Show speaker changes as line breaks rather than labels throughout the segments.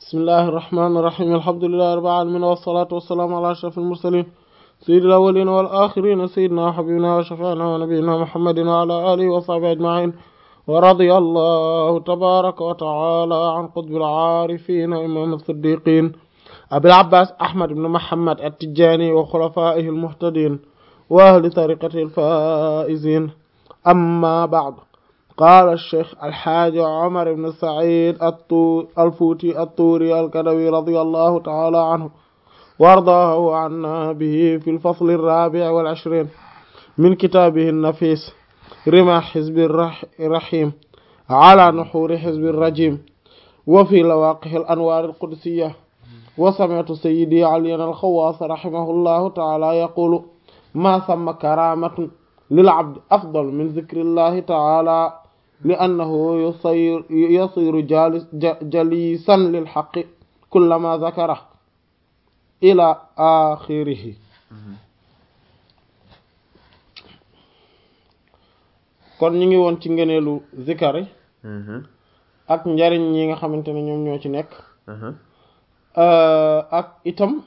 bismillahi irrahmani irrahim alhamdulillahi rabbil alamin wassalatu wassalamu ala ashrafil mursalin sayyidil awwalin wal akhirin sayyidina wa habibina wa shafi'ina wa nabiyyina muhammadin wa ala alihi wa sahbihi ajma'in wa radiyallahu tabaraka wa ta'ala an qutbil arifin imam as-siddiqin abil abbas ahmad ibn muhammad at-tijani wa khulafaihi al-muhtadin wa ahli tariqatihi al-faizin amma ba'd قال الشيخ الحاج عمر بن سعيد الفوتي الطوري الكدوي رضي الله تعالى عنه وارضاه عنا به في الفصل الرابع والعشرين من كتابه النفيس رمى حزب الرحيم على نحور حزب الرجيم وفي لواقح الأنوار القدسية وسمعت سيدي علي الخواص رحمه الله تعالى يقول ما ثم كرامة للعبد أفضل من ذكر الله تعالى لأنه يصير, يصير جالس جليسا للحق كلما ذكره إلى آخره kon ñu ngi woon ci ngëneelu zikari ak njariñ yi nga xamante ne ñoom ñoo ci nekk ak itam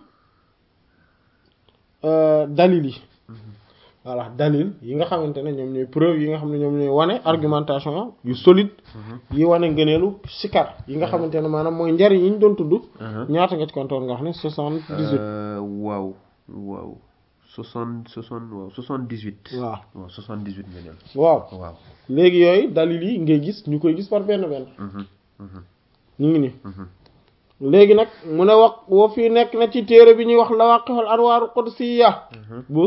dalil yi voilà dalil yi nga xamante ne ñoom ñooy preuve yi nga xam ne ñoom ñooy wane argumentation yu solide yi wane ngëneelu sikar yi nga xamante ne maanaam mooy njariñ yi ñu doon tudd ñaata nga ci kontoon nga xam ne soixante-dix-huit
waaw waaw soixante soixante waaw soixante-dix-huit
waaw
waaw soixante-dix-huit ngëneel
waaw
waaw
léegi yooyu dalil yi ngay gis ñu koy gis par benn benn ñu ngi nii léegi nag mu ne wax woo fii nekk na ci téere bi ñuy wax lawaqihul anwaaru qudsiya bu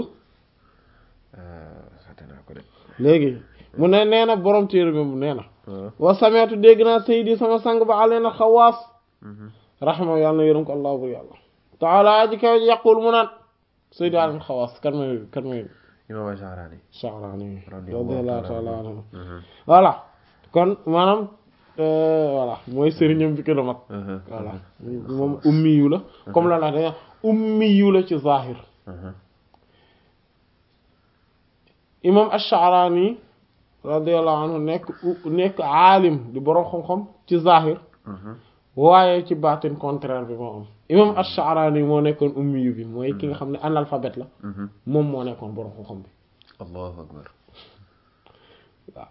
léegi mu ne nee na borom téere bi mu nee na wa sameetu dégg naa saydi sama sang ba alena xawaas raxima yàlla na yërëm ko allah bur yàlla taala aji kaw ji yaqul mu naan saydi alena xawaas kan may kan may
imam Sha'rani
Sha'rani radiyallahu taala anhu voilà kon maanaam voilà mooy sëriñam bi gën a mag voilà moom ummi yu la comme la la dañu ummi yu la ci zahir imam ash-Sha'rani radiyallahu anhu nekk nekk aalim di boroom xam-xam ci zahir waaye ci baatin contraire bi moo am imam ash-Sha'rani moo nekkoon ummi yu bi mooy ki nga xam ne analphabète la moom moo nekkoon boroom xam-xam bi
allahu akbar
waaw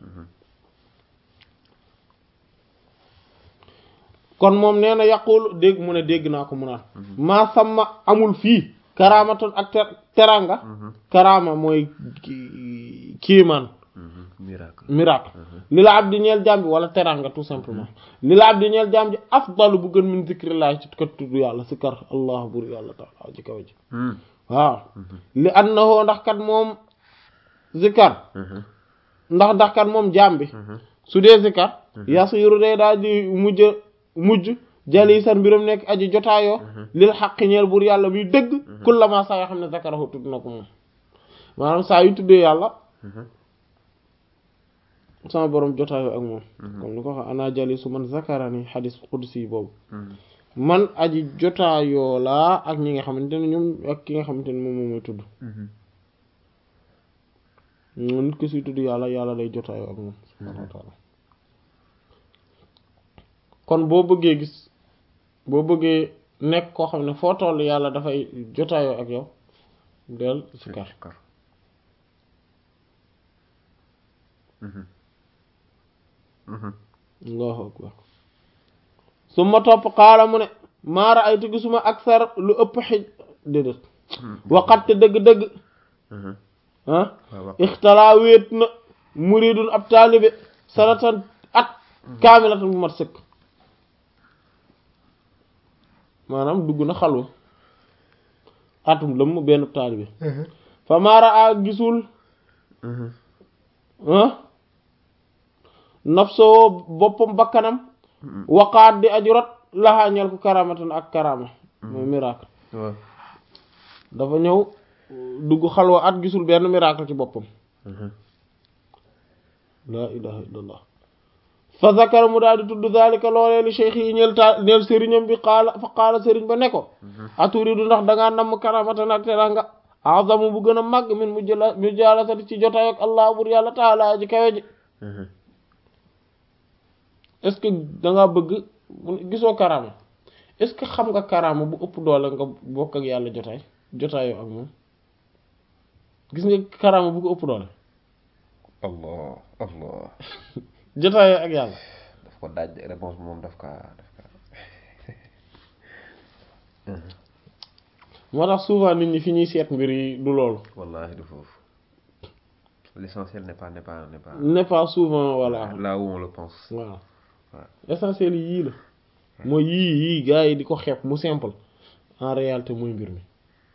kon moom nee na yaqul dégg mu ne dégg naa ko mu naan maa sàmma amul fii karaamatoon ak teranga karaama mooy kiimaan
miracle
miracle li la abdi ñeel jaam bi wala teranga tout simplement li la abdi ñeel jaam bi afdalu bu gën min zikrillah ci kat tudd yàlla si kar allah bur yàlla taala ji kaw ji waaw li annahu ndax kat moom zikar ndax ndax kat moom jaam bi su dee zikar yasiru day daal di mujj mujj jali san mbiram nekk aji jotaayoo lil xaq ñeel buur yàlla muy dëgg kullama saa yoo xam ne zakarahu tudd na ko moom maanaam saa yu tuddee yàlla sama borom jotaayoo ak moom comme ni ko wax ana jali su man zakarani xadis qudsi boobu man aji jotaayoo laa ak ñi nga xamante ne ñoom ak ki nga xamante ne moom moom mooy tudd nit ki suy tudd yàlla yàlla lay jotaayoo ak moom subhanahu wa taala kon boo bëggee gis boo bëggee nekk koo xam ne foo toll yàlla dafay jotaayoo ak yow del sikar allahu akbar su ma topp xaala mu ne maara ay tu gisuma aksar lu ëpp xij déedéet waxatte dëgg-dëgg ah ixtalaa wéet na muridun ab taalibe sanatan at kaamilatan bu mat sëkk maanaam dugg na xalwa atum lëmm benn taalibe fa maara a gisul nafsoo boppam bakkanam waqaat di aju rot laxaa ñel ko karamatan ak karama mooy miracle dafa ñëw dugg xalwa at gisul benn miracle ci boppam laa ilaha illallah fa zakara mu daal di tudd zalika loolee li cheikh yi ñeel ta ñeel sëriñam bi xaala fa xaala sëriñ ba ne ko aturidu ndax dangaa namm karamatan ak teranga azamu bu gën a màgg min mu jëla mu jaalasati ci jotaay ak allah bur yàlla taala ji kawe ji est-ce que dangaa bëgg gisoo karama est-ce que xam nga karaama bu ëpp doole nga bokk ak yàlla jotaay jotaayoo ak moom gis nga karaama bu ko ëpp doole
allah allah
jotaayoo ak yàlla
daf ko daaj réponse bi moom daf ka daf ka
moo tax souvent nit ñi fi ñuy seet mbir yi du loolu
wallahi du foofu l'essentiel n'est pas n'est pas n'est pas
n'est pas souvent voilà
là où on le pense
waaw
Ouais.
essentiel yii la mooy yii yii gars yi di ko xeeb mu simple en réalité mooy mbir mi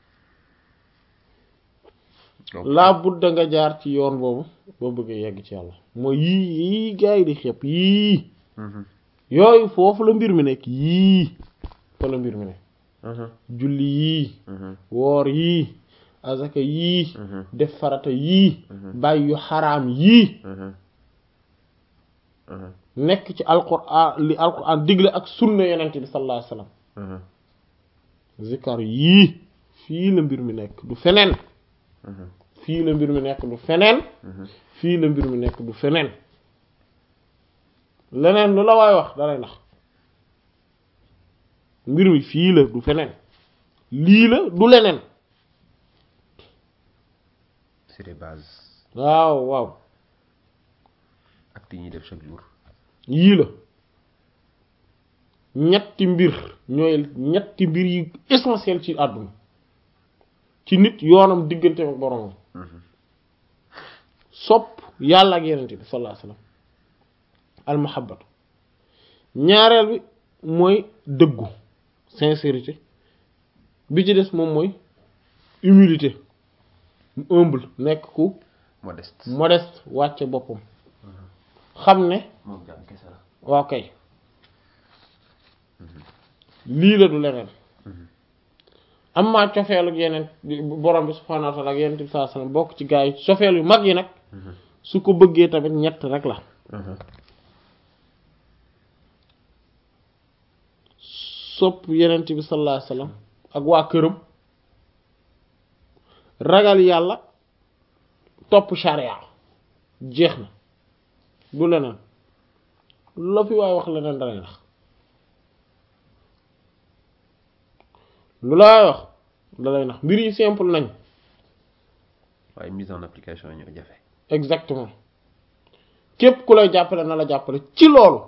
donc
laa budda nga jaar ci yoon boobu boo bëggee yegg ci yàlla mooy yii yii gars yi di xeeb yii
Mhm,
yooyu foofu la mbir mi nekk yii fa la mbir mi nekk
mhm,
julli yii
mhm,
woor yii azaka yii
mhm,
def farata yii
Mhm.
bàyyi yu xaraam yii
mhm, mhm,
nekk ci alquran li alquran digle ak sunna yonent bi sallallahu alayhi wasallam
mhm,
zikar yii fii la mbir mi nekk du feneen
mhm,
fii la mbir mi nekk du feneen
mhm.
fii la mbir mi nekk du feneen leneen lu la waay wax dalay nax mbir mi fii la du feneen lii la du leneen
c'est des bases
waaw waaw
actes yi ñuy def chaque jour
yii la ñetti mbir ñooy ñetti mbir yi essentiel ci àdduna ci nit yoonam diggante ak boromam
Mhm,
sopp yàlla ak yenente bi sallallahu alayhi wasallam al mahabbatu ñaareel bi mooy dëggu sincérité bi ci des moom mooy humilité mu humble nekk ku
modeste
modeste wàcce boppam xam ne
moom jàmm kese la
waaw kay lii la du leneen
Mhm.
am maa cofeel ak yeneen borom bi subhaanahu wa ta'ala ak yeneen bi sallallahu alayhi wasallam bokk ci gaa yi cofeel yu mag yi nag
Mhm,
su ko bëggee tamit ñett rek la
mhm,
sopp yenent bi sallallahu alayhi wasallam ak waa këram ragal yàlla topp sharia jeex na du leneen la fi waay wax leneen dalay nax lu la waay wax dalay nax mbir yi simple nañ
waaye mise en application ñoo jafe
exactement képp ku lay jàppale na la jàppale ci loolu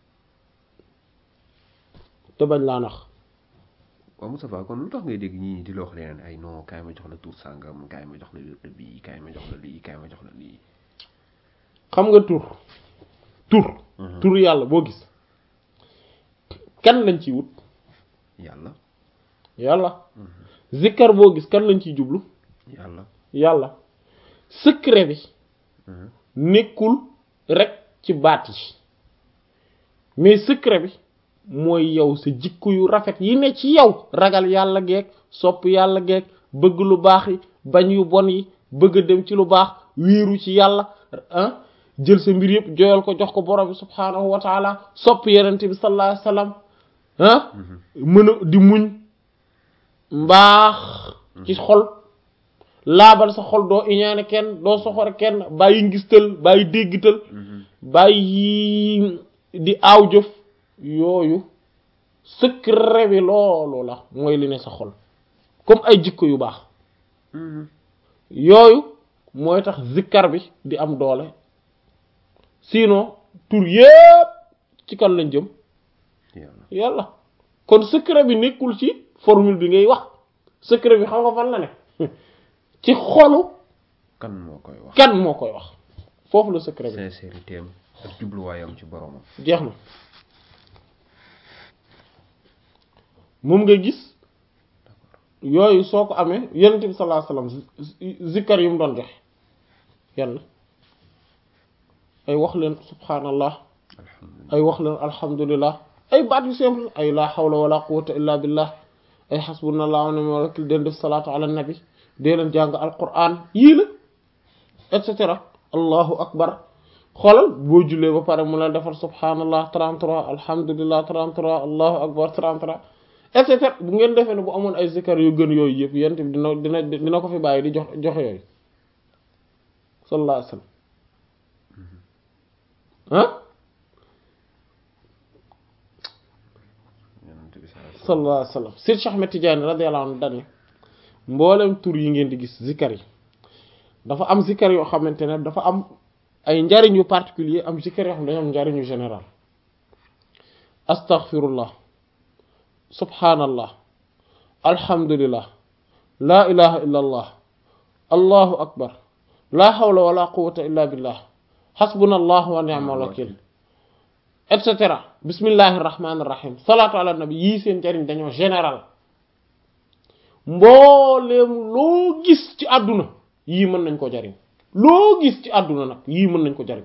te bañ laa nax
waaw Moustapha kon lu tax ngay dégg ñii di la wax leneen ay non kaay ma jox la tur sàngam kaay ma jox la wérd bii kaay ma jox la lii kaay ma jox la lii
xam nga tur tur
Mhm.
tur yàlla boo gis kan lañ ciy wut
yàlla
yàlla zikkar boo gis kan lañ ciy jublu
yàlla
yàlla secret bi
Mhm,
nekkul rek ci baat yi mais secret bi mooy yow sa jikko yu rafet yi ne ci yow ragal yàlla geeg sopp yàlla geeg bëgg lu baax yi bañ yu bon yi bëgg a dem ci lu baax wéeru ci yàlla ah jël sa mbir yëpp joyal ko jox ko borom bi subhaanahu wa taala sopp yenente bi sallallahu alayhi wasallam ah
mhm,
mën a di muñ mbaax ci xol laabal sa xol doo iñaane kenn doo soxore kenn bàyyi ngistal bàyyi déggital
mhm,
bàyyi di aaw jëf yooyu secret bi loolu la mooy li ne sa xol comme ay jikko yu baax
mhm.
yooyu mooy tax zikkar bi di am doole sinon tur yépp ci kan lañ jëm
yàlla
yàlla kon secret bi nekkul ci formule bi ngay wax secret bi xam nga fan la ne ci xolu
kan moo koy wax
kan moo koy wax foofu la secret bi
sincérité am ak jubluwaayam ci boromam
jeex na moom nga gis yooyu soo ko amee yonent bi sallallahu alayhi wasallam zikkar yu mu doon joxe yàlla ay wax leen subhanallah
alhamdulilah
ay wax leen alhamdulillah ay baat yu simple ay la hawla wala quwwata illa billah ay hasbunallahu wa ni'mal wakil den def salaatu ala nabi dee leen jàng alquran yii la et cetera allahu akbar xoolal boo jullee ba pare mu la defal subhanallah 33 alhamdulillah 33 allahu akbar 33 et cetera bu ngeen defee ne bu amoon ay zikar yu gën yooyu yëpp yent bi dina dina dina ko fi bàyyi di jox joxe yooyu sallallahu alayhi wasallam ah
yonent bi
sallallahu alayhi wa sallam Seydi Cheikh Ahmed Tidiane radiyallahu anhu dani mboolem tur yi ngeen di gis zikkar yi dafa am zikkar yoo xamante ne dafa am ay njariñ yu particulier am zikkar yoo xam ne dañoo am njariñ yu général astaghfirullah subhanallah alhamdulillah la ilaha illa allah allahu akbar la hawla wala quwwata illa billah hasbunallahu wa ni'mal wakil et cetera bismillahir rahmanir rahim salaatu ala nabi yii seen njariñ dañoo général mbooleem loo gis ci àdduna yii mën nañ ko jariñ loo gis ci àdduna nag yii mën nañ ko jariñ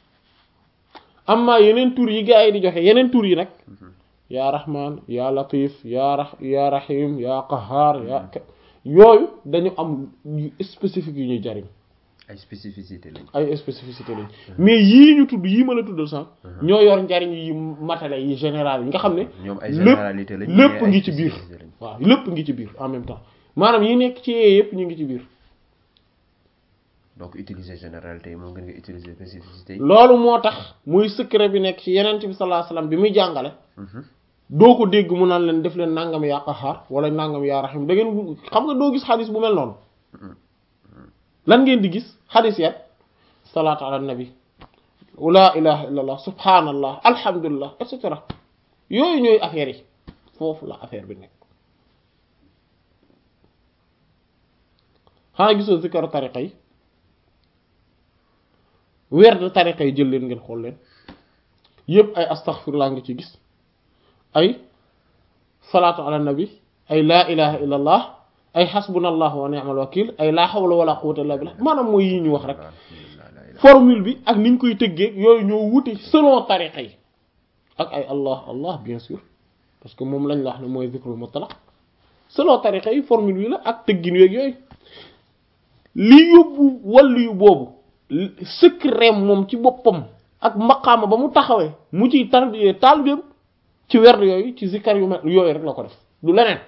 amma yeneen tur yi gaa yi di joxe yeneen tur yi nag yaa rahman yaa latif yaa ra yaa rahim yaa qahar yaa yooyu dañu am yu spécifique yu ñuy jariñ
ay spécificité lañ
ay spécificité lañ mais yii ñu tudd yii ma la tuddal sax ñoo yor njariñ yi matale yi général yi nga xam ne
ñoom ay
lépp
généralité lañ
lépp
mais ay
ngi ci biir
spécificité lañ.
waaw lépp ngi ci biir en même temps maanaam yi nekk ci yee yëpp ñu ngi ci biir
donc utiliser généralité yi moo gën nga utiliser spécificité yi.
loolu moo tax muy secret bi nekk ci yeneen bi sallallahu alayhi wasallam bi muy jàngale doo ko dégg mu naan leen def leen nangam yaa qahaar wala nangam yaa rahim da ngeen xam nga doo gis xadis bu mel noonu lan ngeen di gis xadis yat salaatu ala nabi la ilaha illa allah subhanallah alhamdulillah et cetera yooyu ñooy affaire yi foofu la affaire bi nekk xanaa gisoo zikar tariqa yi werd tariqa yi jël leen ngeen xool leen yépp ay astaghfirullah nga ci gis ay salaatu ala nabi ay laa ilaha illa allah ay xasbunallahu wa ni'mal wakil ay laa hawla wala quwwata illa billah maanaam mooy yi ñu wax rek
alhamdulilah la ilaha
formule bi ak niñ koy tëggee yooyu ñoo wuti selon tariqa yi ak ay allah allah bien sûr parce que moom lañ la wax ne mooy zikrul mutlaq selon tariqa yi formule bi la ak tëggin yeeg yooyu li yóbbu wàllu yu boobu secret moom ci boppam ak maqaama ba mu taxawee mu ciy tarbiyee taalibeem ci werd yooyu ci zikkar yu mel yooyu rek la ko def du leneen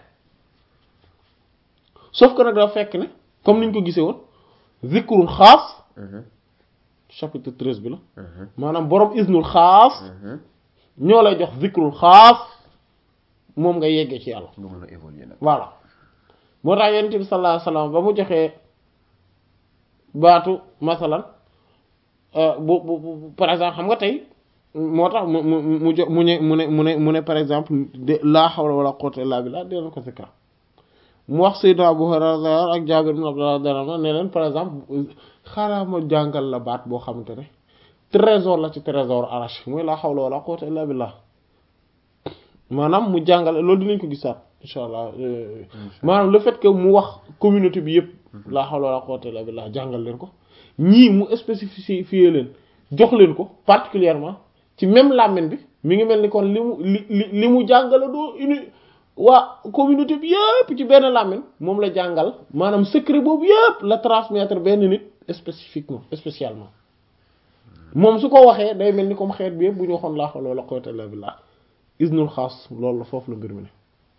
sauf que nag dafa fekk ne comme niñ ko gisee woon zikrul xaas
Mhm,
chapitre 13 bi la
mhm,
maanaam borom isnul xaas
mhm.
ñoo lay jox zikrul xaas moom nga yeggee ci yàlla
nga mën a évoluer nag.
voilà moo tax yonent bi sallallahu alayhi wasallam ba mu joxee baatu masalan euh, bu bu bu par exemple xam nga tey moo tax mu mu mu jo mu ne mu ne mu ne mu ne par exemple de laa hawla wala quwwata illa billah dee leen ko zikra mu wax Seydina Abu Hurayra ak Jaabir ibn Abdullah radiyallahu anhu ne leen par exemple xaaral ma jàngal la baat boo xamante ne trésor la ci trésor arash mooy laa hawla wala quwwata illa billah maanaam mu jàngale loolu dinañ ko gisaat insha allah euh, maanaam le fait que mu wax communauté bi yëpp laa hawla wala quwwata illa billah jàngal leen ko ñii mu spécifié leen jox leen ko particulièrement ci même làmmiñ bi mi ngi mel ni kon li mu li li li mu jàngale doo uni waa communauté bi yëpp ci benn làmmiñ moom la jàngal maanaam secret boobu yëpp la transmettre benn nit spécifiquement spécialement moom su ko waxee day mel ni comme xeet bi yëpp bu ñu waxoon laa hawla wala quwwata illa billah isnul xaas loolu la foofu la mbir mi ne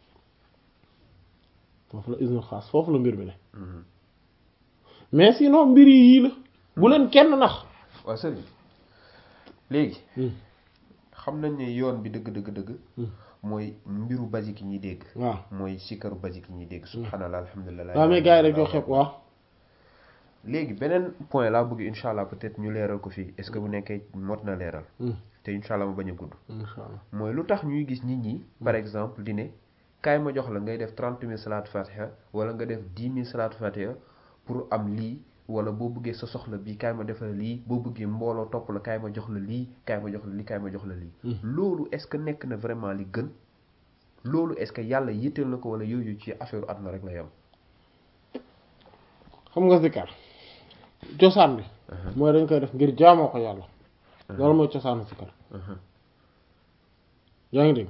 foofu la isnul xaas foofu la mbir mi ne
Mhm.
mais sinon mbir yi yii la bu leen kenn nax
waaw sëriñ léegi
Hmm.
xam nañ ne yoon bi dëgg dëgg dëgg
Hmm.
mooy mbiru basique yi ñuy dégg
waaw
mooy sikaru basique yi ñuy dégg subhanallah alhamdulilah
waaw mais gars yi rek ñoo xeeb waaw
léegi beneen point laa bëgg incha allah peut-être ñu leeral ko fii est-ce que bu nekkee mot na leeral te incha allah ma bañ a gudd
insha allah
mooy lu tax ñuy gis nit ñi par exemple di ne kaay ma jox la ngay def trente mille salaatu fatiha wala nga def dix mille salaatu fatiha pour am lii wala boo bëggee sa soxla bii kaay ma defal lii boo bëggee mbooloo topp la kaay ma jox la lii kaay ma jox la lii kaay ma jox la lii loolu est-ce que nekk na vraiment li gën loolu est-ce que yàlla yitteel na ko wala yooyu ci affaire àdduna rek la yam
xam nga zikar cosaan bi mooy dañ koy def ngir jaamoo ko yàlla loolu mooy cosaanu zikar yaa ngi dégg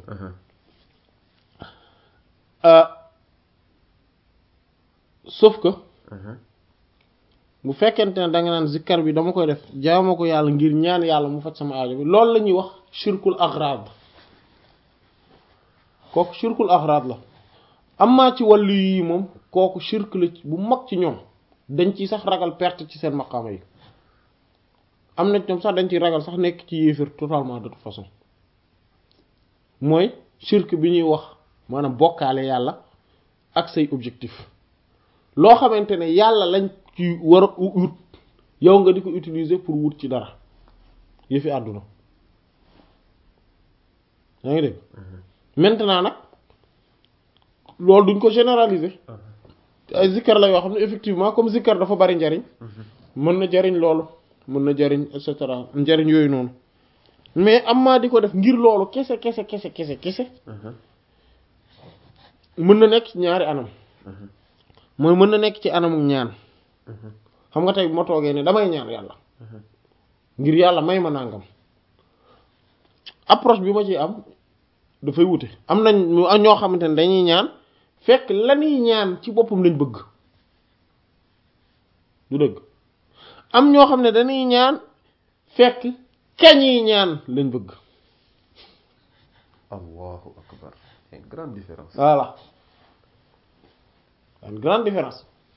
sauf que bu fekkente ne da nga naan zikkar bi dama koy def jaamoo ko yàlla ngir ñaan yàlla mu faj sama aajo bi loolu la ñuy wax shirkul aghrad kooku shirkul aghrad la amaa ci wàllu yi moom kooku shirk la bu mag ci ñoom dañ ci sax ragal perte ci seen maqaama yi am na ñoom sax dañ ciy ragal sax nekk ci yéefir totalement de toute façon mooy shirk bi ñuy wax maanaam bokkaale yàlla ak say objectif loo xamante ne yàlla lañ ci war a wut yow nga di ko utiliser pour wut ci dara yëfi àdduna yaa ngi dégg maintenant nag loolu duñ ko généraliser ay zikkar la yoo xam ne effectivement comme zikkar dafa bari njariñ mën na jariñ loolu mën na jariñ et cetera njariñ yooyu noonu mais am maa di ko def ngir loolu kese kese kese kese kese mën na nekk ci ñaari anam mooy mën na nekk ci anamu ñaan xam nga tey bu ma toogee ne damay ñaan yàlla ngir yàlla may ma nàngam approche bi ma ci am dafay wute am nañ ñoo xamante ne dañuy ñaan fekk lañuy ñaan ci boppam lañ bëgg du dëgg am ñoo xam ne dañuy ñaan fekk kañiy ñaan lañ bëgg
allahu akbar c'est une grande différence
voilà une grande différence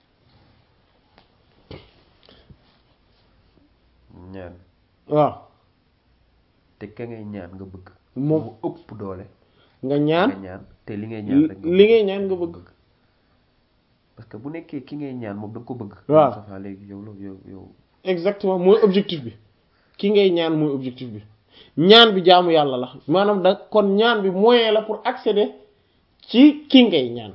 ñaan
waaw
te ka ngay ñaan nga bëgg
moom
mu ëpp doole
nga ñaan
nga ñaan te li ngay ñaan rek nga
li ngay ñaan nga bëgg
parce que bu nekkee ki ngay ñaan moom da nga ko bëgg
waaw
safa léegi yow loolu yow yow
exactement mooy objectif bi ki ngay ñaan mooy objectif bi ñaan bi jaamu yàlla la maanaam da kon ñaan bi moyen la pour accéder ci ki ngay ñaan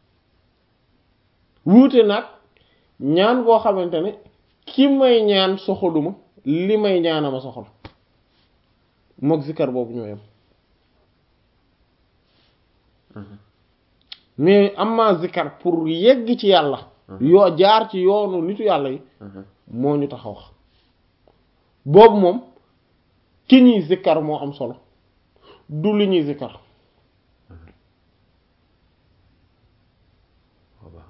wuute nag ñaan boo xamante ne ki may ñaan soxaluma li may ñaanama soxal mook zikar boobu ñoo yem mais am ma zikar pour yegg ci yàlla yoo jaar ci yoonu nitu yàlla yi moo ñu tax a wax boobu moom ki ñuy zikkar moo am solo du li ñuy zikkar
waaw baax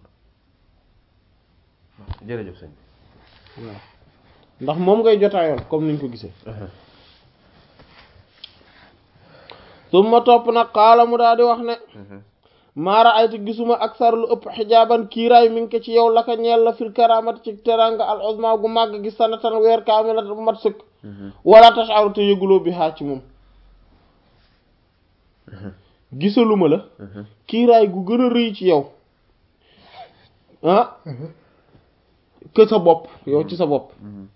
na jërëjëf sëñ
waaw ndax moom ngay jotaayoon comme niñ ko gisee su ma topp nag xaala mu daal di wax ne maara aytu gisuma ak sar lu ëpp xijaaban kiiraay mi ngi ko ci yow la ka ñeel la fil karamat ci teranga al uzma gu màgg gi sanatan weer kaamilat bu mat sëkk wala tash'aru te yëguloo bi xaa ci moom gisaluma la kiiraay gu gën a rëy ci yow ah que sa bopp yow ci sa bopp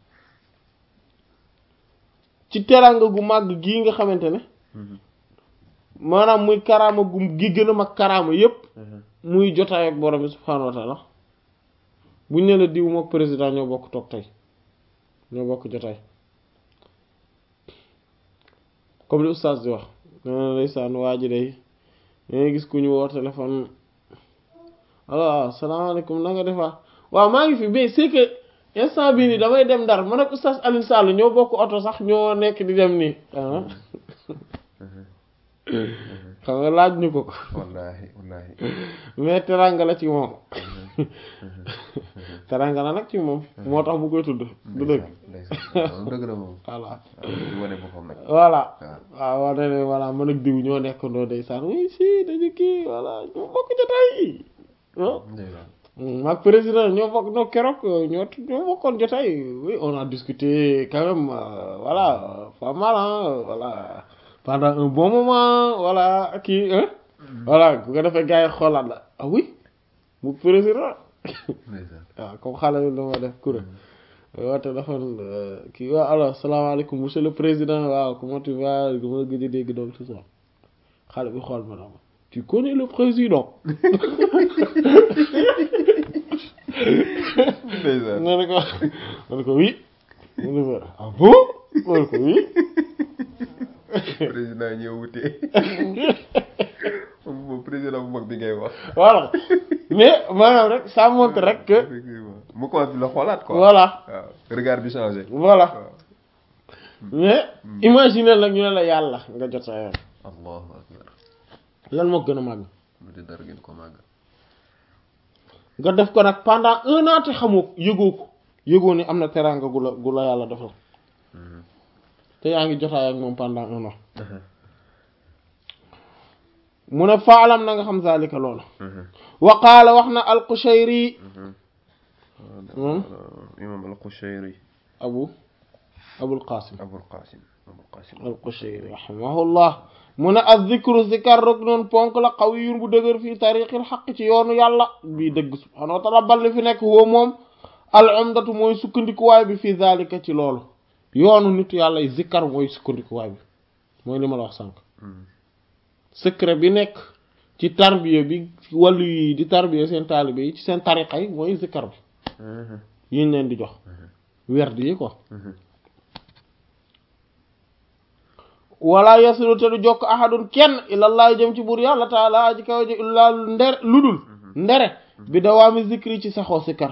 ci teranga gu màgg gii nga xamante ne maanaam muy karaama gu gi gën a mag karaama yépp muy jotaay ak borom bi subhaanahu wa taala buñ ne la diw mook président ñoo bokk toog tey ñoo bokk jotaay comme li oustaz di wax nena ndeysaan waa ji day dangay gis ku ñu woo téléphone alors salaamaaleykum na nga defaa waaw maa ngi fi mais c'est que instant bii nii damay dem ndar man ak oustaz Alioune Sall ñoo bokk oto sax ñoo nekk di dem nii xam nga laaj ñu ko ko
wallaahi wallaahi
mais teranga la ci moom teranga la nag ci moom moo tax bu koy tudd du dëgg
ndeysaan dëgg la moom
voilà
di wane boppam nag
voilà
waaw
waaw wane ne voilà man ak diw ñoo nekkandoo ndeysaan oui si dañu kii voilà ñoo bokk jotaay yi ah
ndeysaan
maag président ñoo bokk ñoo keroog ñoo ñoo bokkoon jotaay oui on a discuté quand même euh, voilà pas mal hein voilà pendant un bon moment voilà kii hein voilà bu ko defee gars yi xoolaat la ah oui mu président
ndeysaan
waaw comme xale yi dama def kuréel waaw téléphone kii waaw alors salaamaaleykum monsieur le président waaw comment tu vas dama la gëj a dégg donc tout ça xale bi xool ma dama tu connais le président
ndeysaan
ma ne ko ma ne ko oui ma ne ko ah bon ma ne ko oui
président ñëw wutee moom moom président bu mag bi ngay wax
voilà mais maanaam rek ça montre rek que
effectivement mu commencé di la xoolaat quoi
voilà
waaw regard bi changé
voilà
waaw
mais imagine nag ñu ne la yàlla nga jot sa yoon
allahu akbar
lan moo gën a màgg
lu di dara gën ko màgg
nga def ko nag pendant un an te xamoo yëgoo ko yëgoo ni am na teraanga gu la gu la yàlla defal te yaa ngi jotaay ak moom pendant un an mu ne faalam na nga xam zalika loola wa qaala wax na al-Qushayri moom
imam al-Qushayri
abu abul qasim
abul qasim abul qasim
al-Qushayri rahimahullah mu ne az zikru zikar rek noonu ponk la qawiyyun bu dëgër fii tariqil xaq ci yoonu yàlla bii dëgg subhaanahu wa taala balli fi nekk woo moom al umdatu mooy sukkandikuwaay bi fii zalika ci loolu yoonu nitu yàlla yi zikar mooy sukkandikuwaay bi mooy li ma la wax sànq secret bi nekk ci tarbiya bi wàllu yi di tarbiya seen taalibe yi ci seen tariqa yi mooy zikar bi yiñ leen di jox werd yi quoi wala yasilu te du jokk ahadun kenn ilallaah jëm ci buur yàlla taala aji kaw ji illaa ndere ludul ndere bi dawaami zikri ci saxoo zikar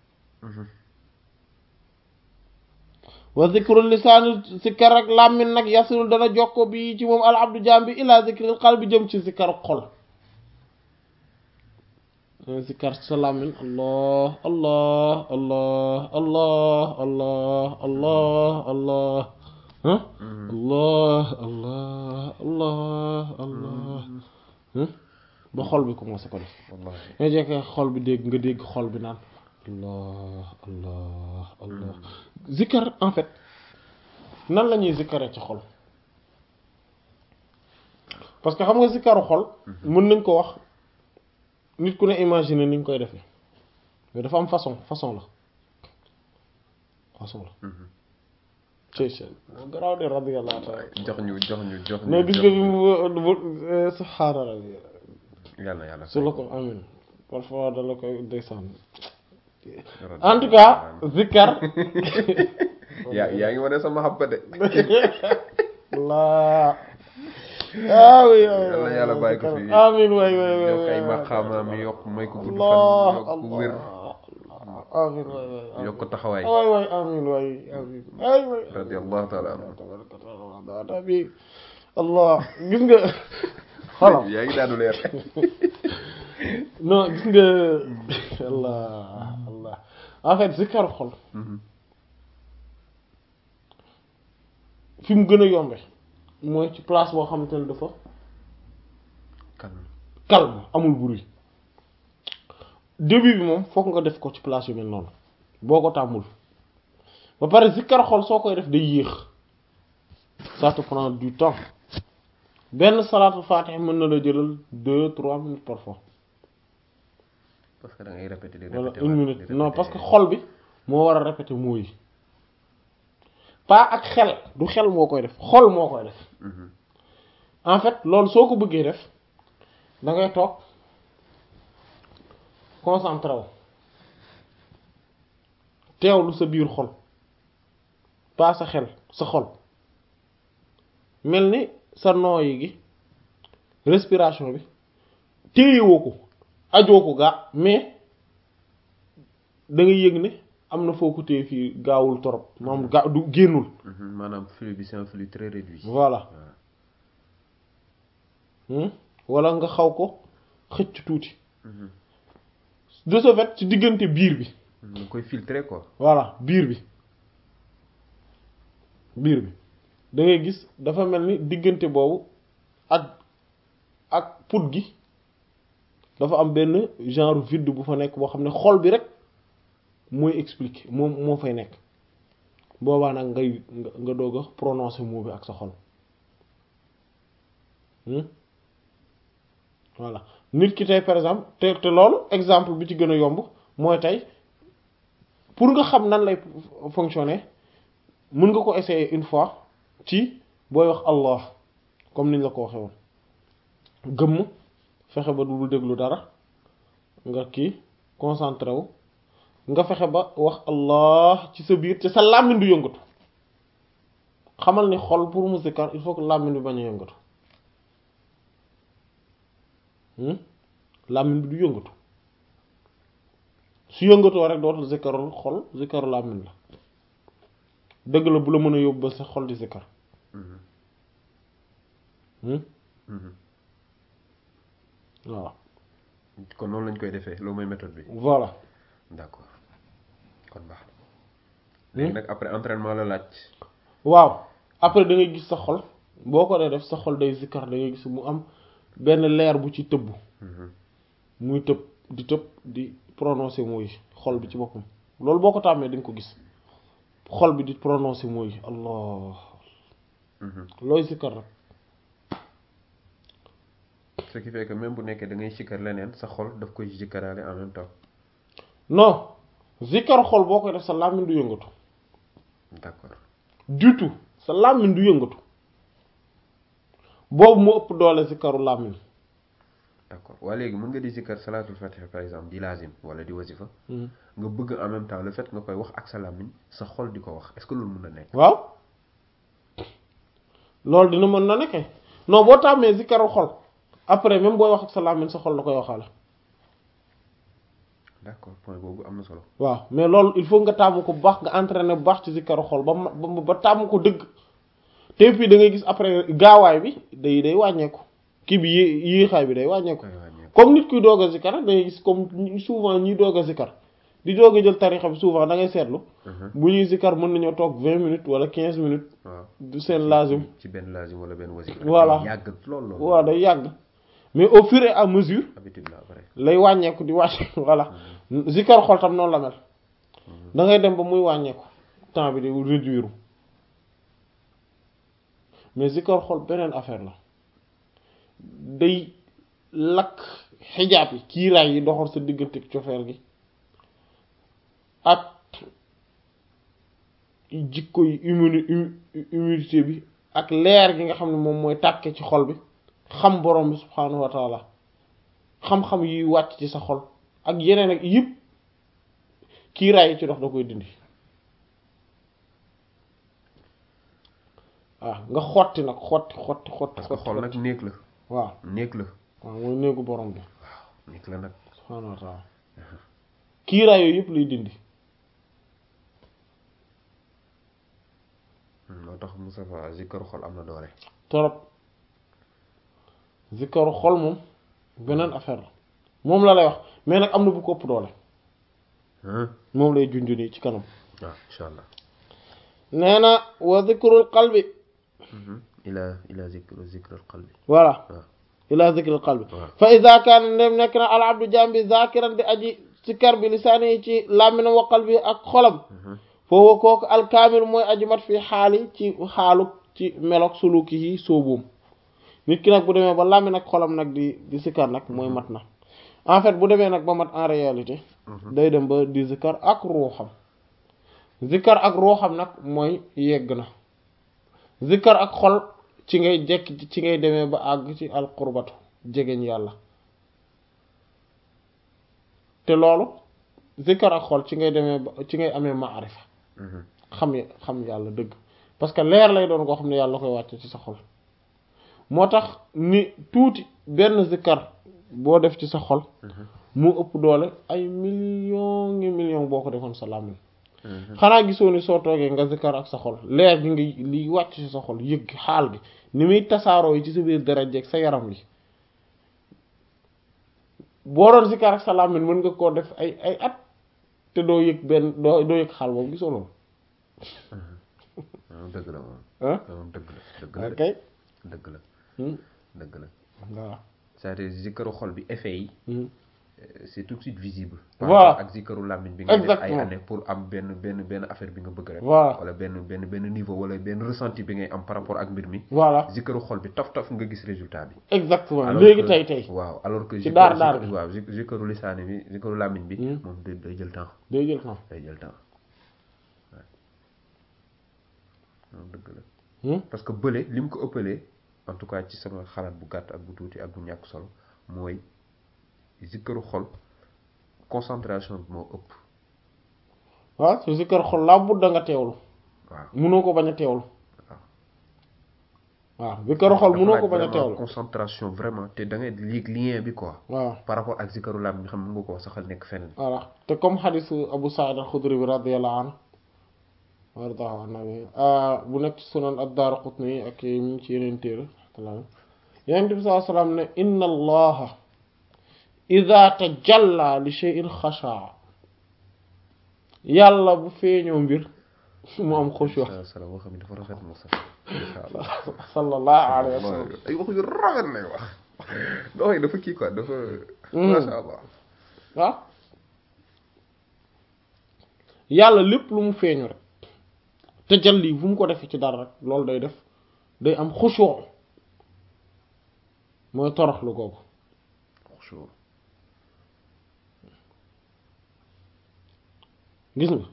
wa zikru lisaani zikar rek làmmin nag yasilu dana jokko bi ci moom al abdu jaam bi ila zikril qalbi jëm ci zikar xol zikar sa làmmin allah allah allah allah allah allah allah allah allah allah allah ba xol bi commencé ko def nga jekke xol bi dégg nga dégg xol bi naan allah allah allah zikkar en fait nan la ñuy zikkaree ci xol parce que xam nga zikkaru xol mën nañ ko wax nit ku ne imaginer ni ñu koy defee mais dafa am façon façon la façon la cey cey moo garaaw de radiyallahu taala
jox ñu jox ñu jox ñu
mais gis nga bi mu subhaana rabbi
yàlla yàlla
su la ko amin parfois da la koy ndeysaan en tout cas zikkar
yaa yaa ngi wane sama xabba de
laa ah oui
yàlla yàlla bàyyi ko fi
amin waay waay waay
yokk ay maqaamaam yokk may ko gudd
allah
fan yokk wér
amin waay waay
yokk taxawaay
waay waay amin waay amin ay waay
radiyallahu taala anhu
tabaraka bi allah gis nga xolam
yaa ngi daanu leer
non gis nga allah allah en fait zikar xol fi mu gën a yombe mooy ci place boo xamante ne dafa
calme
calme amul bruit début bi moom fokk nga def ko ci place yu mel noonu boo ko tàmmul ba pare zikkar xol soo koy def day yéex ça te prend du temps benn salaatul faatiha mën na la jëlal deux trois minutes parfois
parce que da ngay répéter di
wala
répéter
une
waat,
minute
di
non
répéter.
parce que xol bi moo war a répéter mots yi pas ak xel du xel moo koy def xol moo koy def
Mhm.
en fait loolu soo ko bëggee def da ngay toog concentré wu teewlu sa biir xol pas sa xel sa xol mel ni sa nooyi gi respiration bi téyewoo ko ajoo ko gaa mais da nga yëg ne am na foo ko téye fii gaawul torop moom gaa du génnul
Mhm. maanaam flux bi c'est un flux très réduit
voilà Hmm? wala nga xaw ko xëcc tuuti
Mhm.
de ce fait ci diggante biir bi
Mhm. nga koy filtrer quoi
voilà biir bi biir bi da ngay gis dafa mel ni diggante boobu ak ak put gi dafa am benn genre vide bu fa nekk boo xam ne xol bi rek mooy expliquer moom moo fay nekk boobaa nag ngay nga nga doog a prononcer mot bi ak sa xol Hmm? voilà nit ki tey par exemple te te loolu exemple bi ci gën a yomb mooy tey pour nga xam nan lay fonctionner mën nga ko essayer une fois ci booy wax Allah comme niñ la ko waxee woon gëmm fexe ba du déglu dara nga kii concentré wu nga fexe ba wax Allah ci sa biir te sa làmmiñ du yëngatu xamal ni xol pour mu zikkar il faut que làmmiñ bi bañ a yëngatu hmm làmmiñ bi du yëngatu su yëngatoo rek dootul zikkarul xol zikkaru làmmiñ la dëgg la bu la mën a yóbbu ba sa xol di zikkar
Mhm.
hmm
Mhm.
waaw
kon noonu lañ koy defee loolu mooy méthode bi
voilà
d'accord kon baax na léegi nag après entraînement la laaj
waaw après da ngay gis sa xol boo ko dee def sa xol day zikkar da ngay gis mu am benn leer bu ci tëbb
Mhm.
muy tëb di tëb di prononcer mooy xol bi ci boppam loolu boo ko tàmmee di nga ko gis xol bi di prononcer mooy allah
Mhm.
looy zikkar rek
ce qui fait que même bu nekkee da ngay sikkar leneen sa xol daf koy sikkaraale en même temps
non zikkar xol boo koy def sa làmmiñ du yëngatu
d'accord
du tout sa làmmiñ du yëngatu boobu mu ëpp doole zikkaru làmmiñ
d'accord waa léegi mën nga di sikkar salaatul fatiha par exemple di lazim wala di wasifa nga bëgg en même temps le fait nga koy wax ak sa làmmiñ sa xol di ko wax est-ce que loolu mën na nekk
waaw loolu dina mën na nekke non boo tàmmee zikkaru xol après même booy wax ak sa làmmiñ sa xol la koy waxaale
d'accord point boobu am na solo
waaw mais loolu il faut nga tàmm ko bu baax nga entraîner bu baax ci zikkaru xol ba ma ba ba tàmm ko dëgg te puis da ngay gis après gaawaay bi day day wàññeeku kii bi yé yéexaay bi day wàññeeku
koy wàññeeku
comme nit kuy doog a zikkar da ngay gis comme souvent ñuy doog a zikkar di doog a jël tarixa bi souvent da ngay seetlu bu ñuy zikkar mën nañoo toog vingt minutes wala quinze minutes
waaw
du seen lazim
ci benn lazim wala benn wasifa
Voilà.
yàgg lool lool
waaw day yàgg mais au fur et à mesure
habitude la après
lay wàññeeku di wàcc voilà zikkar xol tam noonu la mel da ngay dem ba muy wàññeeku temps bi di réduire mais zikkar xol beneen affaire la day lakk xijaab yi kiiraay yi doxal sa diggante ak cofeel gi ak jikko yi immuni humilité bi ak leer gi nga xam ne moom mooy tàkke ci xol bi xam borom bi subhaanahu wa taala xam-xam yuy wàcc ci sa xol ak yeneen ak yëpp kiiraay yi ci dox da koy dindi waaw nga xotti nag xotti xotti xotti
parce que
xotti
xol nag néeg la
waaw
néeg la
waaw mooy néegu borom bi
néeg la nag
subhaanahu wa taala kiiraay yooyu yëpp lay dindi
moo tax Moustapha zikkaru xol am na doole
torop zikkaru xol moom beneen affaire la moom la lay wax mais nag am na bu ko ëpp doole
ah
moom lay junj nii ci kanam
waaw incha allah
nee na wa zikrul qalbi
ila ila zikru zikrul qalbi
voilà
waaw
ila zikril qalbi
waaw
fa ida kaana ndem nekk na al abdu jambi zakiran di aji sikkar bi lisaani yi ci làmminam wa qalbi ak xolam foofu kooku alkaamil mooy aji mat fi xaali ci xaalu ci melok suluki yi sóobuum nit ki nag bu demee ba làmmin ak xolam nag di di sikkar nag mooy mat na en fait bu demee nag ba mat en réalité day dem ba di zikkar ak ruuxam zikkar ak ruuxam nag mooy yegg na zikkar ak xol ci ngay jekk ci ngay demee ba àgg ci alqurbatu jegeñ yàlla te loolu zikkar ak xol ci ngay demee ba ci ngay amee maarifa xam xam yàlla dëgg parce que leer lay doon koo xam ne yàlla koy wàcce ci sa xol moo tax ni tuuti benn zikkar boo def ci sa xol mu ëpp doole ay millions ngi millions boo ko defoon sa làmmiñ xanaa gisoo ni soo toogee nga zikkar ak sa xol leer gi ngi liy wàcc ci sa xol yëg xaal gi ni muy tasaaroo yi ci sa biir dara jeeg sa yaram gi boo doon zikkar ak sa làmmiñ mën nga koo def ay ay at te doo yëg benn doo doo yëg xaal boobu gisoo loolu
dëgg la moom
ah
moom dëgg la dëgg la
ok
dëgg la
Hmm.
dëgg la
voilà
c'est-à-dire zikkaru xol bi effet yi
Hmm.
c'est tout de suite visible
Voilà.
ak zikkaru làmmiñ bi nga def ay
Exactement.
année pour am benn benn benn affaire bi nga bëgg rek
Voilà.
wala benn benn benn niveau wala benn ressenti bi ngay am par rapport ak mbir mi
voilà
zikkaru xol bi taf taf nga gis résultat bi
exactement
Alors
léegi
que-
tey tey
waaw alors que
Ci
zikkaru-
daar daar
zikkaru- waaw zik- zikkaru lisaani bi zikkaru làmmiñ bi
Hmm.
moom day day jël temps
day jël temps
day jël temps waaw moom dëgg la
Hmm.
parce que bële li mu ko ëppalee en tout cas ci sama xalaat bu gàtt ak bu tuuti ak bu ñàkk solo mooy zikkaru xol concentration bi moo ëpp
waaw su zikkar xol laa but da nga teewlu
waaw
mënoo ko bañ a teewlu waaw zikkaru xol
dafa
mënoo
laaj
ko bañ a
vraiment
teewlu
concentration vraiment te da ngay liig lien bi quoi
waaw
par rapport ak zikkaru lam bi xam mën nga ko wax saxal nekk feneen
voilà te comme xadisu Abu Saïd al-Xudri bi radiyallahu anhu wardahu anhu bu nekk ci sunan ad-Daaraqutni ak yi mu ngi ci yeneen téere Yonent bi sallallahu alayhi wa sallam ne inna allaha ida tajalla li shay'in xashaa yàlla bu feeñoo mbir mu am xushu
sa sala boo xam ne dafa rafet mo sax insha allah
sallallahu alayhi wa sallam
ay wax yu rafet lay wax doo yi dafa kii quoi dafa masha allah
waaw yàlla lépp lu mu feeñu rek tajalli bu mu ko defee ci dara rek loolu day def day am xushu mooy toroxlu googu
xushu
gis nga